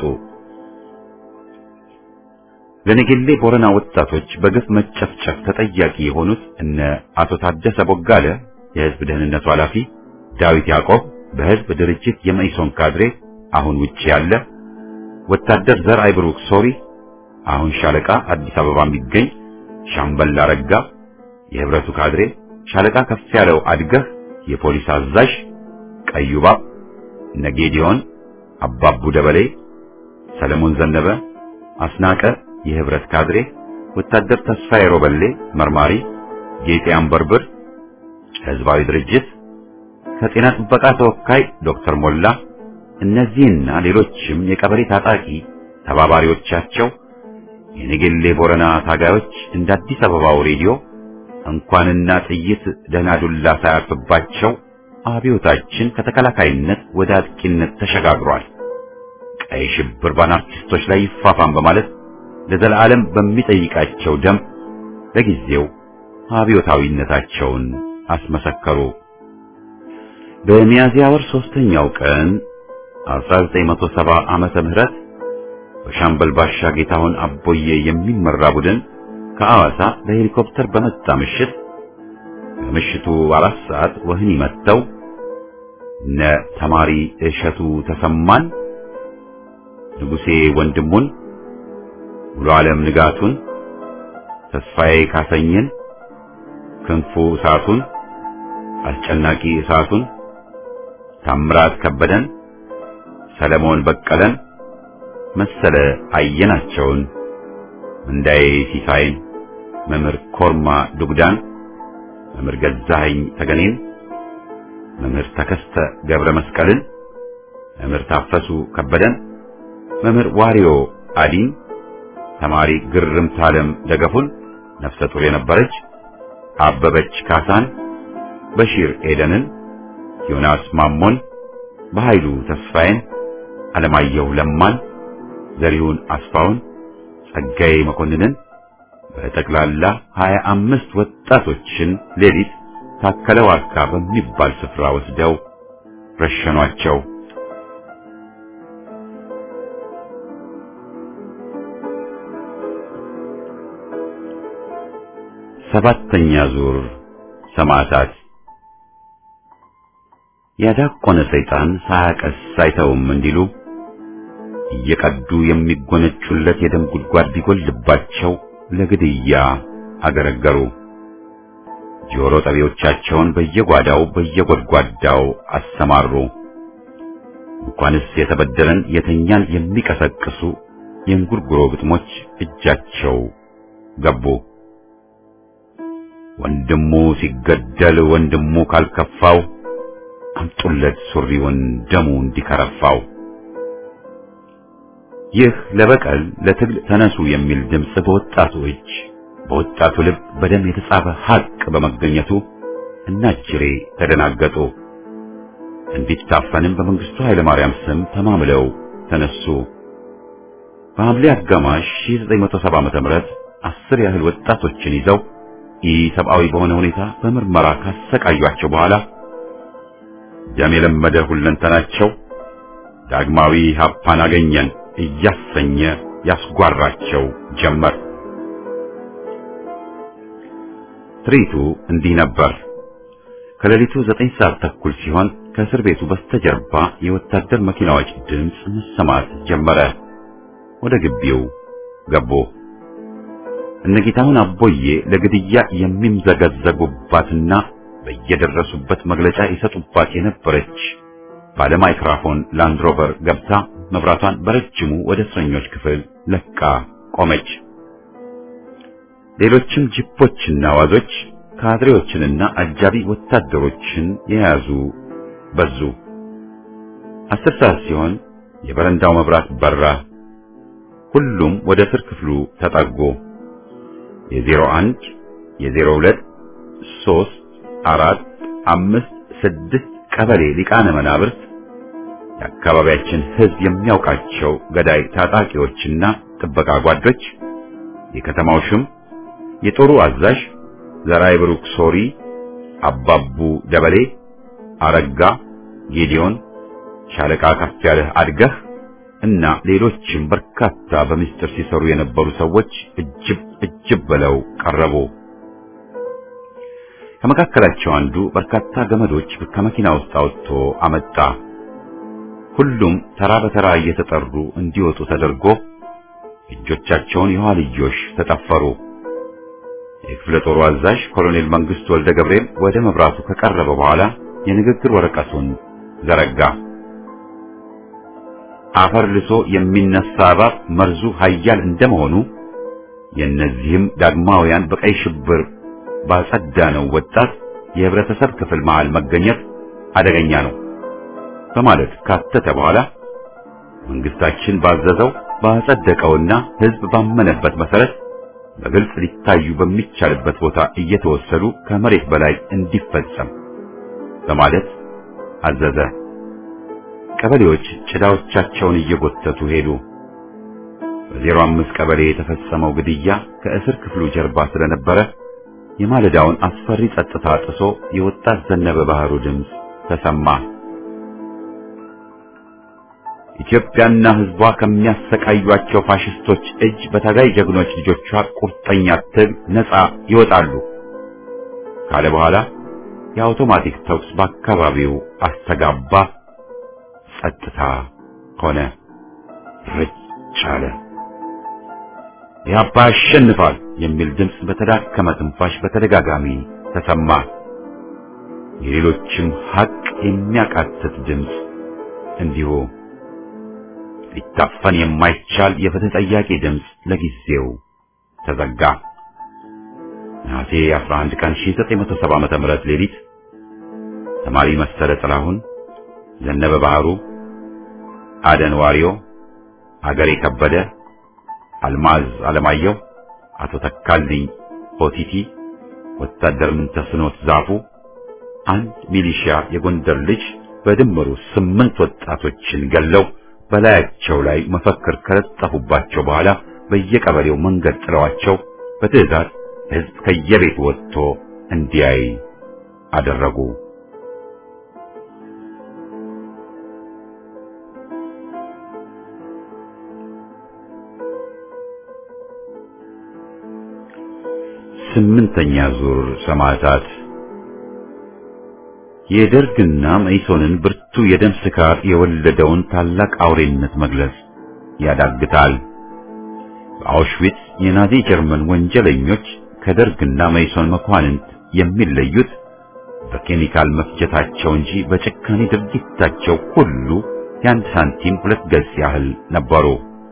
ለነገሌ ቦረና ወጣቶች በግፍ መጨፍጨፍ ተጠያቂ የሆኑት እነ አቶ ታደሰ ቦጋለ የህዝብ ደህንነቱ ኃላፊ፣ ዳዊት ያዕቆብ በህዝብ ድርጅት የመኢሶን ካድሬ አሁን ውጪ ያለ፣ ወታደር ዘርአይ ብሩክ ሶሪ አሁን ሻለቃ አዲስ አበባ የሚገኝ፣ ሻምበል አረጋ የህብረቱ ካድሬ፣ ሻለቃ ከፍ ያለው አድገህ የፖሊስ አዛዥ፣ ቀዩባብ ነጌዲዮን፣ አባቡ ደበሌ፣ ሰለሞን ዘነበ፣ አስናቀ የህብረት ካድሬ፣ ወታደር ተስፋዬ ሮበሌ መርማሪ፣ ጌጤ አንበርብር ህዝባዊ ድርጅት ከጤና ጥበቃ ተወካይ ዶክተር ሞላ እነዚህና ሌሎችም የቀበሌ ታጣቂ ተባባሪዎቻቸው የነገሌ ቦረና ታጋዮች እንደ አዲስ አበባው ሬዲዮ እንኳንና ጥይት ደህና ዱላ ሳያርፍባቸው አብዮታችን ከተከላካይነት ወደ አጥቂነት ተሸጋግሯል፣ ቀይ ሽብር በአናርኪስቶች ላይ ይፋፋም በማለት ለዘላለም በሚጠይቃቸው ደም ለጊዜው አብዮታዊነታቸውን አስመሰከሩ። በሚያዝያ ወር ሶስተኛው ቀን 1970 ዓመተ ምህረት በሻምበል ባሻ ጌታሁን አቦዬ የሚመራ ቡድን ከአዋሳ በሄሊኮፕተር በመጣ ምሽት ከምሽቱ አራት ሰዓት ወህኒ መጥተው እነ ተማሪ እሸቱ ተሰማን፣ ንጉሴ ወንድሙን፣ ሙሉ ዓለም ንጋቱን፣ ተስፋዬ ካሰኝን፣ ክንፉ እሳቱን፣ አስጨናቂ እሳቱን፣ ታምራት ከበደን፣ ሰለሞን በቀለን፣ መሰለ አየናቸውን፣ እንዳዬ ሲሳይን፣ መምህር ኮርማ ዱግዳን፣ መምህር ገዛኸኝ ተገኔን፣ መምህር ተከስተ ገብረ መስቀልን፣ መምህር ታፈሱ ከበደን፣ መምህር ዋሪዮ አዲን፣ ተማሪ ግርምት ዓለም ደገፉን ነፍሰ ጡር የነበረች አበበች ካሳን፣ በሺር ኤደንን፣ ዮናስ ማሞን፣ በኃይሉ ተስፋዬን፣ አለማየሁ ለማን፣ ዘሪሁን አስፋውን፣ ጸጋዬ መኮንንን በጠቅላላ ሀያ አምስት ወጣቶችን ሌሊት ታከለ ዋርካ በሚባል ስፍራ ወስደው ረሸኗቸው። ሰባተኛ ዙር ሰማዕታት። ያዳቆነ ሰይጣን ሳያቀስ አይተውም እንዲሉ እየቀዱ የሚጎነጩለት የደም ጉድጓድ ቢጎልባቸው ለግድያ አገረገሩ። ጆሮ ጠቢዎቻቸውን በየጓዳው በየጎድጓዳው አሰማሩ። እንኳንስ የተበደለን የተኛን የሚቀሰቅሱ የእንጉርጉሮ ግጥሞች እጃቸው ገቡ። ወንድሙ ሲገደል ወንድሙ ካልከፋው አምጡለት ሱሪውን ደሙ እንዲከረፋው። ይህ ለበቀል ለትግል ተነሱ የሚል ድምፅ በወጣቱ እጅ በወጣቱ ልብ በደም የተጻፈ ሐቅ በመገኘቱ እናጅሬ ተደናገጡ። እንዲታፈንም በመንግስቱ ኃይለ ማርያም ስም ተማምለው ተነሱ። በሐምሌ አጋማሽ 1970 ዓመተ ምህረት አስር ያህል ወጣቶችን ይዘው ኢሰብአዊ በሆነ ሁኔታ በምርመራ ካሰቃዩአቸው በኋላ ደም የለመደ ሁለንተናቸው ዳግማዊ ሀፓን አገኘን እያሰኘ ያስጓራቸው ጀመር። ትርኢቱ እንዲህ ነበር። ከሌሊቱ ዘጠኝ ሰዓት ተኩል ሲሆን ከእስር ቤቱ በስተጀርባ የወታደር መኪናዎች ድምፅ መሰማት ጀመረ። ወደ ግቢው ገቡ። እነጌታሁን አቦዬ ለግድያ የሚምዘገዘጉባትና በየደረሱበት መግለጫ ይሰጡባት የነበረች ባለ ማይክራፎን ላንድሮቨር ገብታ መብራቷን በረጅሙ ወደ እስረኞች ክፍል ለቃ ቆመች። ሌሎችም ጂፖችና ዋዞች ካድሬዎችንና አጃቢ ወታደሮችን የያዙ በዙ። አስር ሰዓት ሲሆን የበረንዳው መብራት በራ። ሁሉም ወደ እስር ክፍሉ ተጠጉ። የዜሮ አንድ የዜሮ ሁለት ሶስት አራት አምስት ስድስት ቀበሌ ሊቃነ መናብርት የአካባቢያችን ሕዝብ የሚያውቃቸው ገዳይ ታጣቂዎችና ጥበቃ ጓዶች፣ የከተማው ሽም፣ የጦሩ አዛዥ ዘራይ ብሩክ ሶሪ፣ አባቡ ደበሌ፣ አረጋ ጌዲዮን፣ ሻለቃ ከፍ ያለህ አድገህ እና ሌሎችም በርካታ በምስጢር ሲሰሩ የነበሩ ሰዎች እጅብ እጅብ ብለው ቀረቡ። ከመካከላቸው አንዱ በርካታ ገመዶች ከመኪና ውስጥ አውጥቶ አመጣ። ሁሉም ተራ በተራ እየተጠሩ እንዲወጡ ተደርጎ እጆቻቸውን የኋልዮሽ ተጠፈሩ። የክፍለ ጦሩ አዛዥ ኮሎኔል መንግስቱ ወልደ ገብርኤል ወደ መብራቱ ከቀረበ በኋላ የንግግር ወረቀቱን ዘረጋ። አፈር ልሶ የሚነሳ እባብ መርዙ ኃያል እንደመሆኑ የእነዚህም ዳግማውያን በቀይ ሽብር ባጸዳነው ወጣት የህብረተሰብ ክፍል መሃል መገኘት አደገኛ ነው በማለት ካተተ በኋላ መንግስታችን ባዘዘው ባጸደቀውና ህዝብ ባመነበት መሰረት በግልጽ ሊታዩ በሚቻልበት ቦታ እየተወሰዱ ከመሬት በላይ እንዲፈጸም በማለት አዘዘ። ቀበሌዎች ጭዳዎቻቸውን እየጎተቱ ሄዱ። በዜሮ አምስት ቀበሌ የተፈጸመው ግድያ ከእስር ክፍሉ ጀርባ ስለነበረ የማለዳውን አስፈሪ ጸጥታ ጥሶ የወጣት ዘነበ ባህሩ ድምፅ ተሰማ። ኢትዮጵያና ህዝቧ ከሚያሰቃዩአቸው ፋሽስቶች እጅ በታጋይ ጀግኖች ልጆቿ ቁርጠኛ ትግል ነፃ ይወጣሉ ካለ በኋላ የአውቶማቲክ ተኩስ በአካባቢው አስተጋባ። ጸጥታ ሆነ። ረጭ አለ። ኢህአፓ ያሸንፋል የሚል ድምፅ በተዳከመ ትንፋሽ በተደጋጋሚ ተሰማ። የሌሎችም ሀቅ የሚያቃትት ድምፅ እንዲሁ ሊታፈን የማይቻል የፍትህ ጠያቂ ድምፅ ለጊዜው ተዘጋ። ነሐሴ 11 ቀን 1970 ዓመተ ምህረት ሌሊት ተማሪ መሰለ ጥላሁን፣ ዘነበ ባህሩ፣ አደን ዋሪዮ፣ አገሬ ከበደ፣ አልማዝ አለማየሁ፣ አቶ ተካልኝ ሆቲቲ፣ ወታደር ምንተስኖት ዛፉ፣ አንድ ሚሊሺያ የጎንደር ልጅ በድምሩ ስምንት ወጣቶችን ገለው በላያቸው ላይ መፈክር ከለጠፉባቸው በኋላ በየቀበሌው መንገድ ጥለዋቸው በትዕዛዝ ሕዝብ ከየቤት ወጥቶ እንዲያይ አደረጉ። ስምንተኛ ዙር ሰማዕታት የደርግና መኢሶንን ብርቱ የደም ስካር የወለደውን ታላቅ አውሬነት መግለጽ ያዳግታል። በአውሽዊትስ የናዚ ጀርመን ወንጀለኞች ከደርግና መኢሶን መኳንንት የሚለዩት በኬሚካል መፍጀታቸው እንጂ በጭካኔ ድርጊታቸው ሁሉ የአንድ ሳንቲም ሁለት ገጽ ያህል ነበሩ።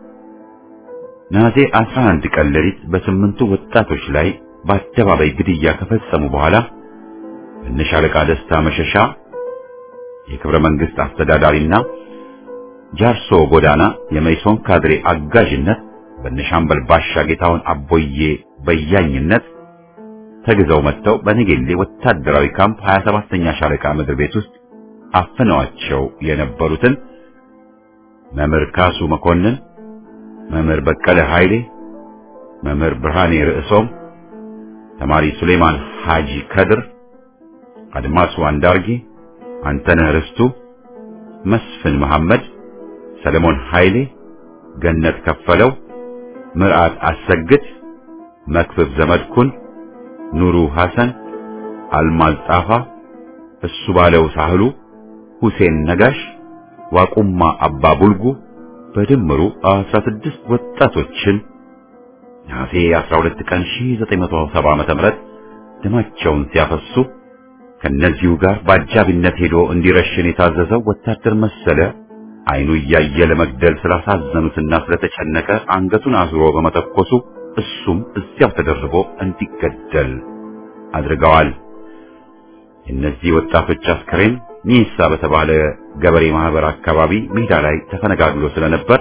ናዜ 11 ቀን ሌሊት በስምንቱ ወጣቶች ላይ በአደባባይ ግድያ ከፈጸሙ በኋላ እነሻለቃ ደስታ መሸሻ የክብረ መንግስት አስተዳዳሪና ጃርሶ ጎዳና የመይሶን ካድሬ አጋዥነት በነሻምበል ባሻ ጌታውን አቦዬ በያኝነት ተግዘው መጥተው በነጌሌ ወታደራዊ ካምፕ 27ኛ ሻለቃ ምድር ቤት ውስጥ አፍነዋቸው የነበሩትን መምህር ካሱ መኮንን፣ መምህር በቀለ ኃይሌ፣ መምህር ብርሃኔ ርዕሶም፣ ተማሪ ሱሌማን ሐጂ ከድር አድማሱ አንዳርጌ፣ አንተነህ ርስቱ፣ መስፍን መሐመድ፣ ሰለሞን ኃይሌ፣ ገነት ከፈለው፣ ምርዓት አሰግድ፣ መክብብ ዘመድኩን፣ ኑሩ ሐሰን፣ አልማዝ ጣፋ፣ እሱ ባለው ሳህሉ፣ ሁሴን ነጋሽ፣ ዋቁማ አባ ቡልጉ በድምሩ 16 ወጣቶችን ነሐሴ 12 ቀን 1970 ዓ.ም ደማቸውን ሲያፈሱ ከነዚሁ ጋር በአጃቢነት ሄዶ እንዲረሽን የታዘዘው ወታደር መሰለ አይኑ እያየ ለመግደል ስላሳዘኑትና ስለተጨነቀ አንገቱን አዙሮ በመተኮሱ እሱም እዚያው ተደርቦ እንዲገደል አድርገዋል። የእነዚህ ወጣቶች አስከሬን ሚሳ በተባለ ገበሬ ማህበር አካባቢ ሜዳ ላይ ተፈነጋግሎ ስለነበር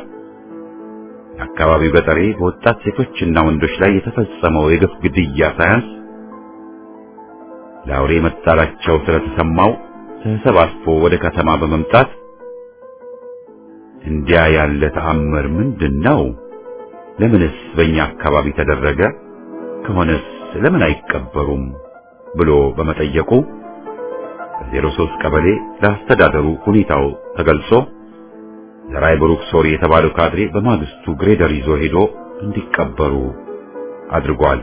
የአካባቢው ገጠሬ በወጣት ሴቶችና ወንዶች ላይ የተፈጸመው የግፍ ግድያ ሳያንስ ለአውሬ መጣላቸው ስለተሰማው ተሰባስቦ ወደ ከተማ በመምጣት እንዲያ ያለ ተአምር ምንድን ነው? ለምንስ በእኛ አካባቢ ተደረገ? ከሆነስ ለምን አይቀበሩም? ብሎ በመጠየቁ በዜሮ ሦስት ቀበሌ ለአስተዳደሩ ሁኔታው ተገልጾ ዘራይ ብሩክ ሶሪ የተባለው ካድሬ በማግስቱ ግሬደር ይዞ ሄዶ እንዲቀበሩ አድርጓል።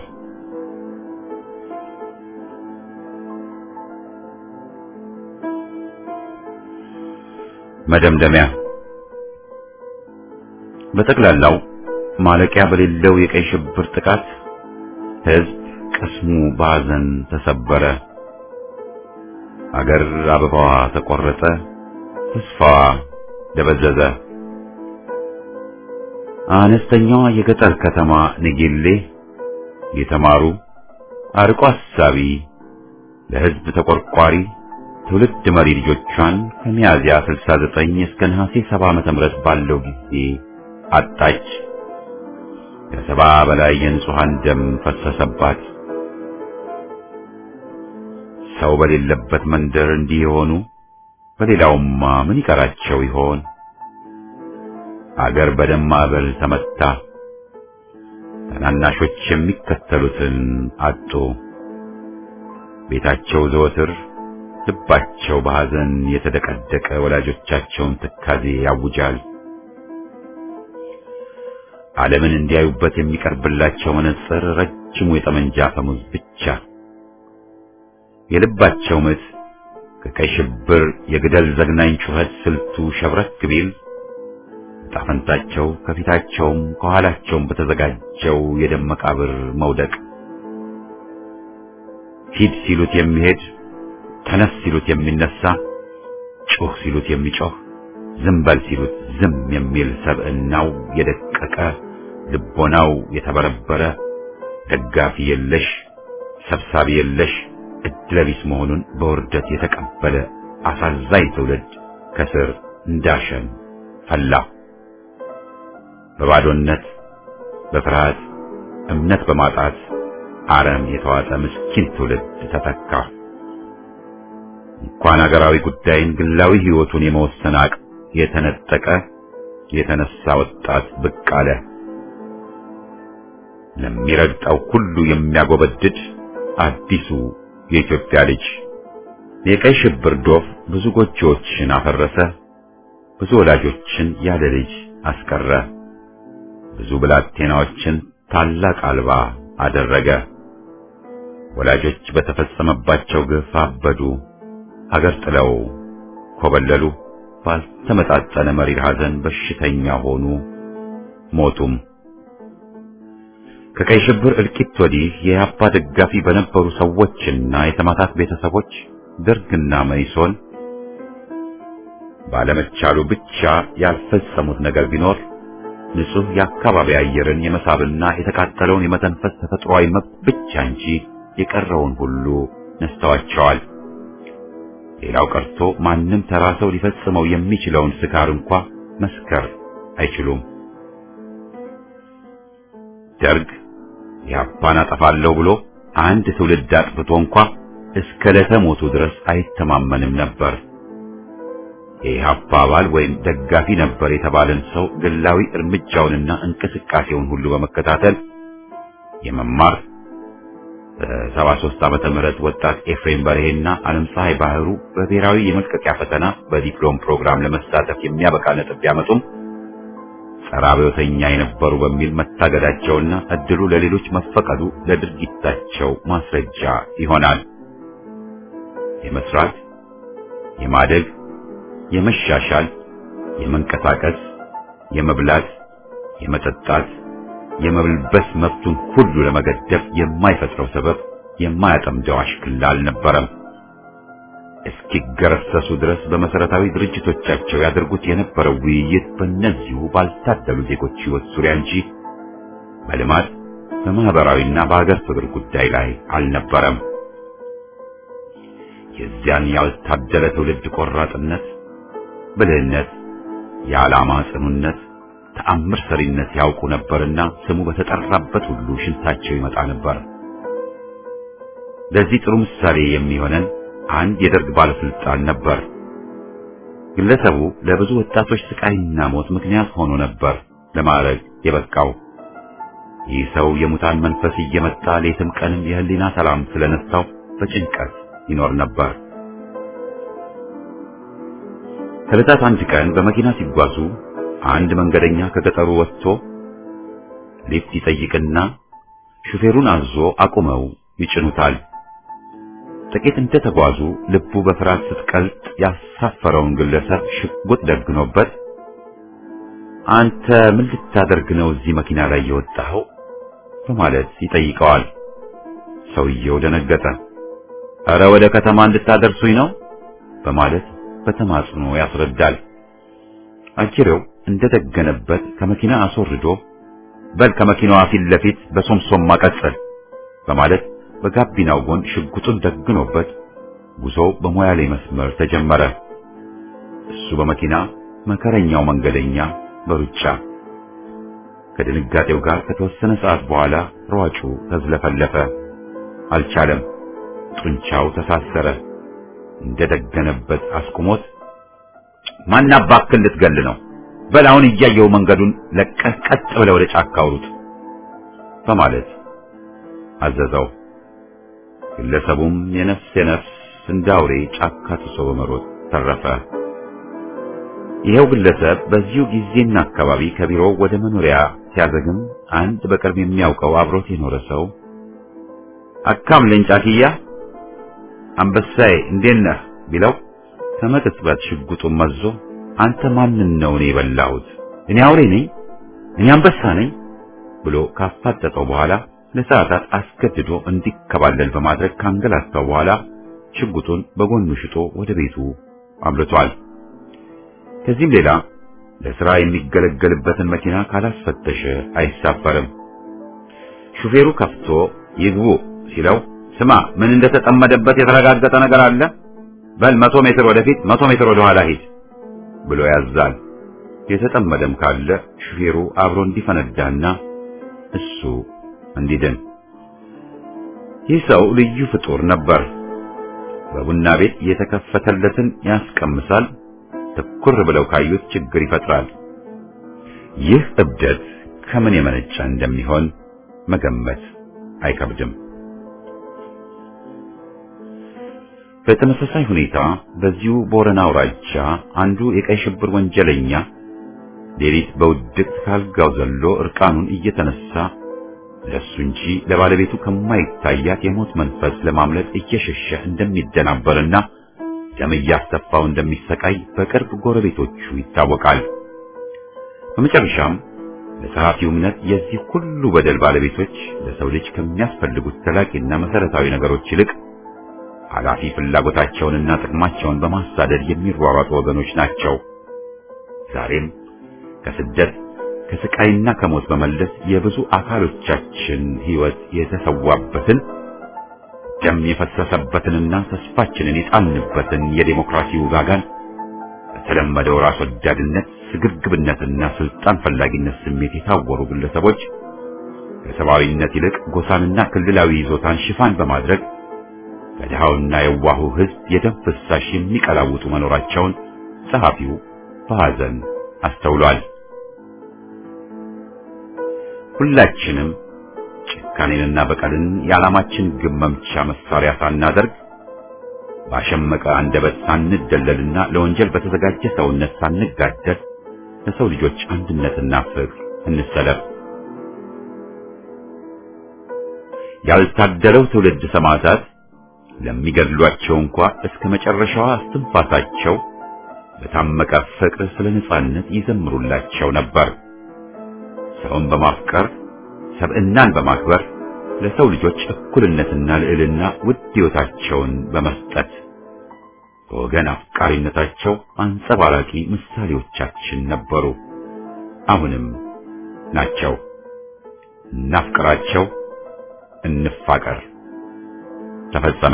መደምደሚያ በጠቅላላው ማለቂያ በሌለው የቀይ ሽብር ጥቃት ሕዝብ ቅስሙ በሐዘን ተሰበረ። አገር አበባዋ ተቆረጠ፣ ተስፋዋ ደበዘዘ። አነስተኛዋ የገጠር ከተማ ንጌሌ የተማሩ አርቆ አሳቢ ለሕዝብ ተቆርቋሪ ትውልድ መሪ ልጆቿን ከሚያዝያ 69 እስከ ነሐሴ 70 ዓመተ ምህረት ባለው ጊዜ አጣች። ከሰባ በላይ የንጹሃን ደም ፈሰሰባት። ሰው በሌለበት መንደር እንዲህ የሆኑ በሌላውማ ምን ይቀራቸው ይሆን? አገር በደም ማዕበል ተመታ። ታናናሾች የሚከተሉትን አጡ። ቤታቸው ዘወትር ልባቸው በሐዘን የተደቀደቀ ወላጆቻቸውን ትካዜ ያውጃል። ዓለምን እንዲያዩበት የሚቀርብላቸው መነጽር ረጅሙ የጠመንጃ አፈሙዝ ብቻ። የልባቸው ምት ከቀይ ሽብር የግደል ዘግናኝ ጩኸት ስልቱ ሸብረክ ቢል ጣፈንታቸው ከፊታቸውም ከኋላቸውም በተዘጋጀው የደም መቃብር መውደቅ ሂድ ሲሉት የሚሄድ ተነስ ሲሉት የሚነሳ ጩህ ሲሉት የሚጮህ ዝም በል ሲሉት ዝም የሚል ሰብዕናው የደቀቀ ልቦናው የተበረበረ ደጋፊ የለሽ ሰብሳቢ የለሽ እድለቢስ መሆኑን በውርደት የተቀበለ አሳዛኝ ትውልድ ከስር እንዳሸን ፈላ። በባዶነት በፍርሃት እምነት በማጣት አረም የተዋጠ ምስኪን ትውልድ ተተካ። እንኳን አገራዊ ጉዳይን ግላዊ ሕይወቱን የመወሰን አቅም የተነጠቀ የተነሳ ወጣት ብቅ አለ። ለሚረግጠው ሁሉ የሚያጎበድድ አዲሱ የኢትዮጵያ ልጅ የቀይ ሽብር ዶፍ ብዙ ጎጆዎችን አፈረሰ። ብዙ ወላጆችን ያለ ልጅ አስቀረ። ብዙ ብላቴናዎችን ታላቅ አልባ አደረገ። ወላጆች በተፈጸመባቸው ግፍ አበዱ። ሀገር ጥለው ኮበለሉ። ባልተመጣጠነ መሪር ሐዘን በሽተኛ ሆኑ፣ ሞቱም። ከቀይ ሽብር እልቂት ወዲህ የኢህአፓ ደጋፊ በነበሩ ሰዎችና የተማታት ቤተሰቦች ደርግና መኢሶን ባለመቻሉ ብቻ ያልፈጸሙት ነገር ቢኖር ንጹህ የአካባቢ አየርን የመሳብና የተቃጠለውን የመተንፈስ ተፈጥሯዊ መብት ብቻ እንጂ የቀረውን ሁሉ ነስተዋቸዋል። ሌላው ቀርቶ ማንም ተራ ሰው ሊፈጽመው የሚችለውን ስካር እንኳ መስከር አይችሉም። ደርግ ኢህአፓን አጠፋለሁ ብሎ አንድ ትውልድ አጥፍቶ እንኳ እስከ ዕለተ ሞቱ ድረስ አይተማመንም ነበር። የኢህአፓ አባል ወይም ደጋፊ ነበር የተባለን ሰው ግላዊ እርምጃውንና እንቅስቃሴውን ሁሉ በመከታተል የመማር በሰባ ሦስት ዓመተ ምህረት ወጣት ኤፍሬም በርሄና ዓለም ፀሐይ ባህሩ በብሔራዊ የመልቀቂያ ፈተና በዲፕሎም ፕሮግራም ለመሳተፍ የሚያበቃ ነጥብ ቢያመጡም ጸረ አብዮተኛ የነበሩ በሚል መታገዳቸውና እድሉ ለሌሎች መፈቀዱ ለድርጊታቸው ማስረጃ ይሆናል። የመስራት፣ የማደግ፣ የመሻሻል፣ የመንቀሳቀስ፣ የመብላት፣ የመጠጣት የመብልበስ መብቱን ሁሉ ለመገደብ የማይፈጥረው ሰበብ የማያጠምደው አሽክላ አልነበረም። እስኪገረሰሱ ድረስ በመሰረታዊ ድርጅቶቻቸው ያደርጉት የነበረው ውይይት በእነዚሁ ባልታደሉ ዜጎች ሕይወት ዙሪያ እንጂ በልማት በማህበራዊና በሀገር ፍቅር ጉዳይ ላይ አልነበረም። የዚያን ያልታደለ ትውልድ ቆራጥነት፣ ብልህነት፣ የዓላማ ጽኑነት ተአምር ሰሪነት ያውቁ ነበርና ስሙ በተጠራበት ሁሉ ሽንታቸው ይመጣ ነበር። ለዚህ ጥሩ ምሳሌ የሚሆነን አንድ የደርግ ባለስልጣን ነበር። ግለሰቡ ለብዙ ወጣቶች ስቃይና ሞት ምክንያት ሆኖ ነበር ለማዕረግ የበቃው። ይህ ሰው የሙታን መንፈስ እየመጣ ሌትም ቀንም የህሊና ሰላም ስለነሳው በጭንቀት ይኖር ነበር። ከዕለታት አንድ ቀን በመኪና ሲጓዙ አንድ መንገደኛ ከገጠሩ ወጥቶ ሊፍት ይጠይቅና ሹፌሩን አዞ አቁመው ይጭኑታል። ጥቂት እንደተጓዙ ልቡ በፍርሃት ስትቀልጥ ያሳፈረውን ግለሰብ ሽጉጥ ደግኖበት አንተ ምን ልታደርግ ነው እዚህ መኪና ላይ የወጣኸው? በማለት ይጠይቀዋል። ሰውየው ደነገጠ። እረ ወደ ከተማ እንድታደርሱኝ ነው በማለት በተማጽኖ ያስረዳል። አጅሬው እንደደገነበት ከመኪና አስወርዶ በል ከመኪናዋ ፊት ለፊት በሶምሶም ማቀጸል በማለት በጋቢናው ጎን ሽጉጡን ደግኖበት ጉዞው በሞያሌ መስመር ተጀመረ። እሱ በመኪና መከረኛው መንገደኛ በሩጫ ከድንጋጤው ጋር ከተወሰነ ሰዓት በኋላ ሯጩ ተዝለፈለፈ። አልቻለም። ጡንቻው ተሳሰረ። እንደደገነበት አስቁሞት ማን አባክህ ልትገል ነው? በል አሁን እያየው መንገዱን ለቀህ ቀጥ ብለህ ወደ ጫካ አውሩት በማለት አዘዘው። ግለሰቡም የነፍስ የነፍስ እንደ አውሬ ጫካ ትሶ በመሮጥ ተረፈ። ይኸው ግለሰብ በዚሁ ጊዜና አካባቢ ከቢሮው ወደ መኖሪያ ሲያዘግም አንድ በቅርብ የሚያውቀው አብሮት የኖረ ሰው አካም ለንጫኪያ አንበሳዬ እንዴት ነህ ቢለው ከመቅጽበት ሽጉጡን መዞ አንተ ማንን ነው እኔ የበላሁት? እኔ አውሬ ነኝ? እኔ አንበሳ ነኝ? ብሎ ካፋጠጠው በኋላ ለሰዓታት አስገድዶ እንዲከባለል በማድረግ ካንገላታው በኋላ ሽጉጡን በጎኑ ሽጦ ወደ ቤቱ አምልቷል። ከዚህም ሌላ ለሥራ የሚገለገልበትን መኪና ካላስፈተሸ አይሳፈርም። ሹፌሩ ከፍቶ ይግቡ ሲለው ስማ ምን እንደተጠመደበት የተረጋገጠ ነገር አለ? በል መቶ ሜትር ወደፊት መቶ ሜትር ወደ ኋላ ሂድ ብሎ ያዛል። የተጠመደም ካለ ሹፌሩ አብሮ እንዲፈነዳና እሱ እንዲድን። ይህ ሰው ልዩ ፍጡር ነበር። በቡና ቤት የተከፈተለትን ያስቀምሳል። ትኩር ብለው ካዩት ችግር ይፈጥራል። ይህ እብደት ከምን የመነጨ እንደሚሆን መገመት አይከብድም። በተመሳሳይ ሁኔታ በዚሁ ቦረና አውራጃ አንዱ የቀይ ሽብር ወንጀለኛ ሌሊት በውድቅት ካልጋው ዘሎ እርቃኑን እየተነሳ ለሱ እንጂ ለባለቤቱ ከማይታያት የሞት መንፈስ ለማምለጥ እየሸሸ እንደሚደናበርና ደም እያስተፋው እንደሚሰቃይ በቅርብ ጎረቤቶቹ ይታወቃል። በመጨረሻም ለጸሐፊው እምነት የዚህ ሁሉ በደል ባለቤቶች ለሰው ልጅ ከሚያስፈልጉት ዘላቂና መሰረታዊ ነገሮች ይልቅ ኃላፊ ፍላጎታቸውንና ጥቅማቸውን በማሳደድ የሚሯሯጡ ወገኖች ናቸው። ዛሬም ከስደት ከስቃይና ከሞት በመለስ የብዙ አካሎቻችን ሕይወት የተሰዋበትን ደም የፈሰሰበትንና ተስፋችንን የጣልንበትን የዴሞክራሲ ውጋጋን በተለመደው ራስ ወዳድነት፣ ስግብግብነትና ስልጣን ፈላጊነት ስሜት የታወሩ ግለሰቦች ከሰብአዊነት ይልቅ ጎሳንና ክልላዊ ይዞታን ሽፋን በማድረግ ከድሃውና የዋሁ ሕዝብ የደም ፍሳሽ የሚቀላውጡ መኖራቸውን ጸሐፊው በሐዘን አስተውሏል። ሁላችንም ጭካኔንና በቀልን የዓላማችን ግብ መምቻ መሳሪያ ሳናደርግ ባሸመቀ አንደበት ሳንደለልና ለወንጀል በተዘጋጀ ሰውነት ሳንጋደል ለሰው ልጆች አንድነትና ፍቅር እንሰለፍ። ያልታደለው ትውልድ ሰማዕታት ለሚገድሏቸው እንኳ እስከ መጨረሻዋ እስትንፋሳቸው በታመቀ ፍቅር ስለ ነጻነት ይዘምሩላቸው ነበር። ሰውን በማፍቀር ሰብዕናን በማክበር ለሰው ልጆች እኩልነትና ልዕልና ውድ ሕይወታቸውን በመስጠት በወገን አፍቃሪነታቸው አንጸባራቂ ምሳሌዎቻችን ነበሩ። አሁንም ናቸው። እናፍቅራቸው፣ እንፋቀር። ተፈጸመ።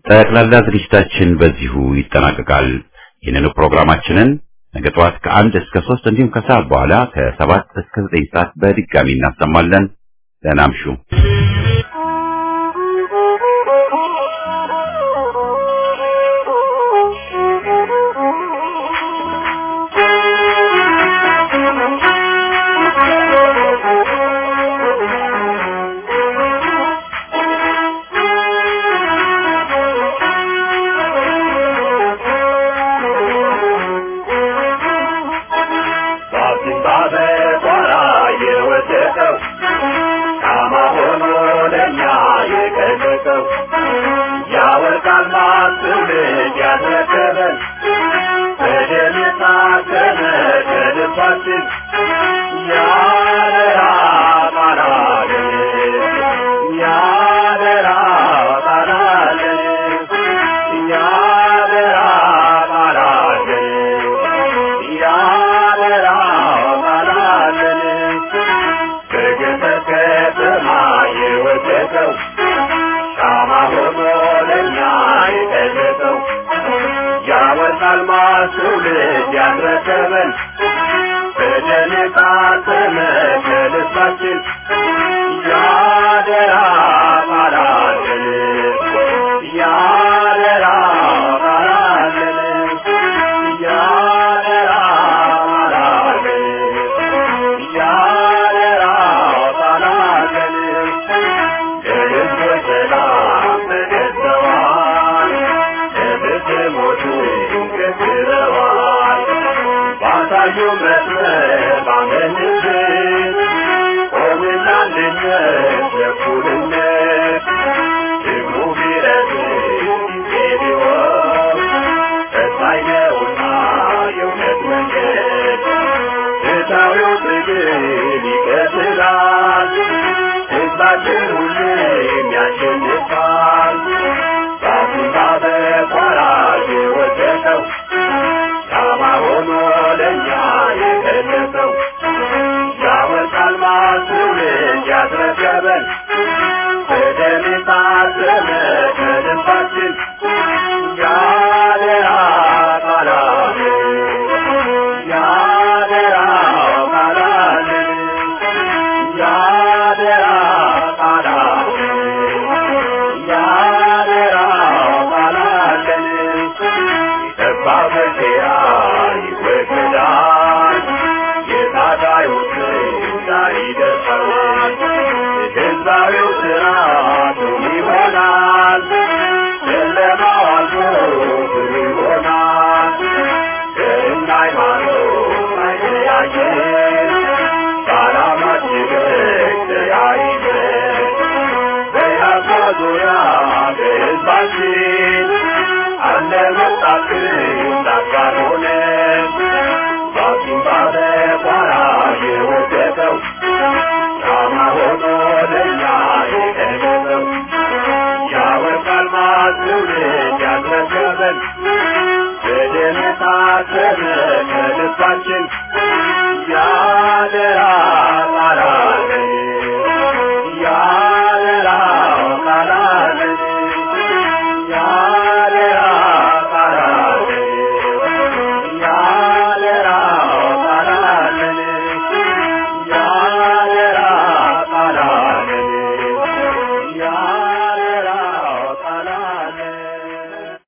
ጠቅላላ ዝግጅታችን በዚሁ ይጠናቀቃል። ይህንኑ ፕሮግራማችንን ነገ ጠዋት ከአንድ እስከ ሶስት እንዲሁም ከሰዓት በኋላ ከሰባት እስከ ዘጠኝ ሰዓት በድጋሚ እናሰማለን። ደህና እምሹ። ትውልድ ያስረከበን በደም የታተመ ከልባችን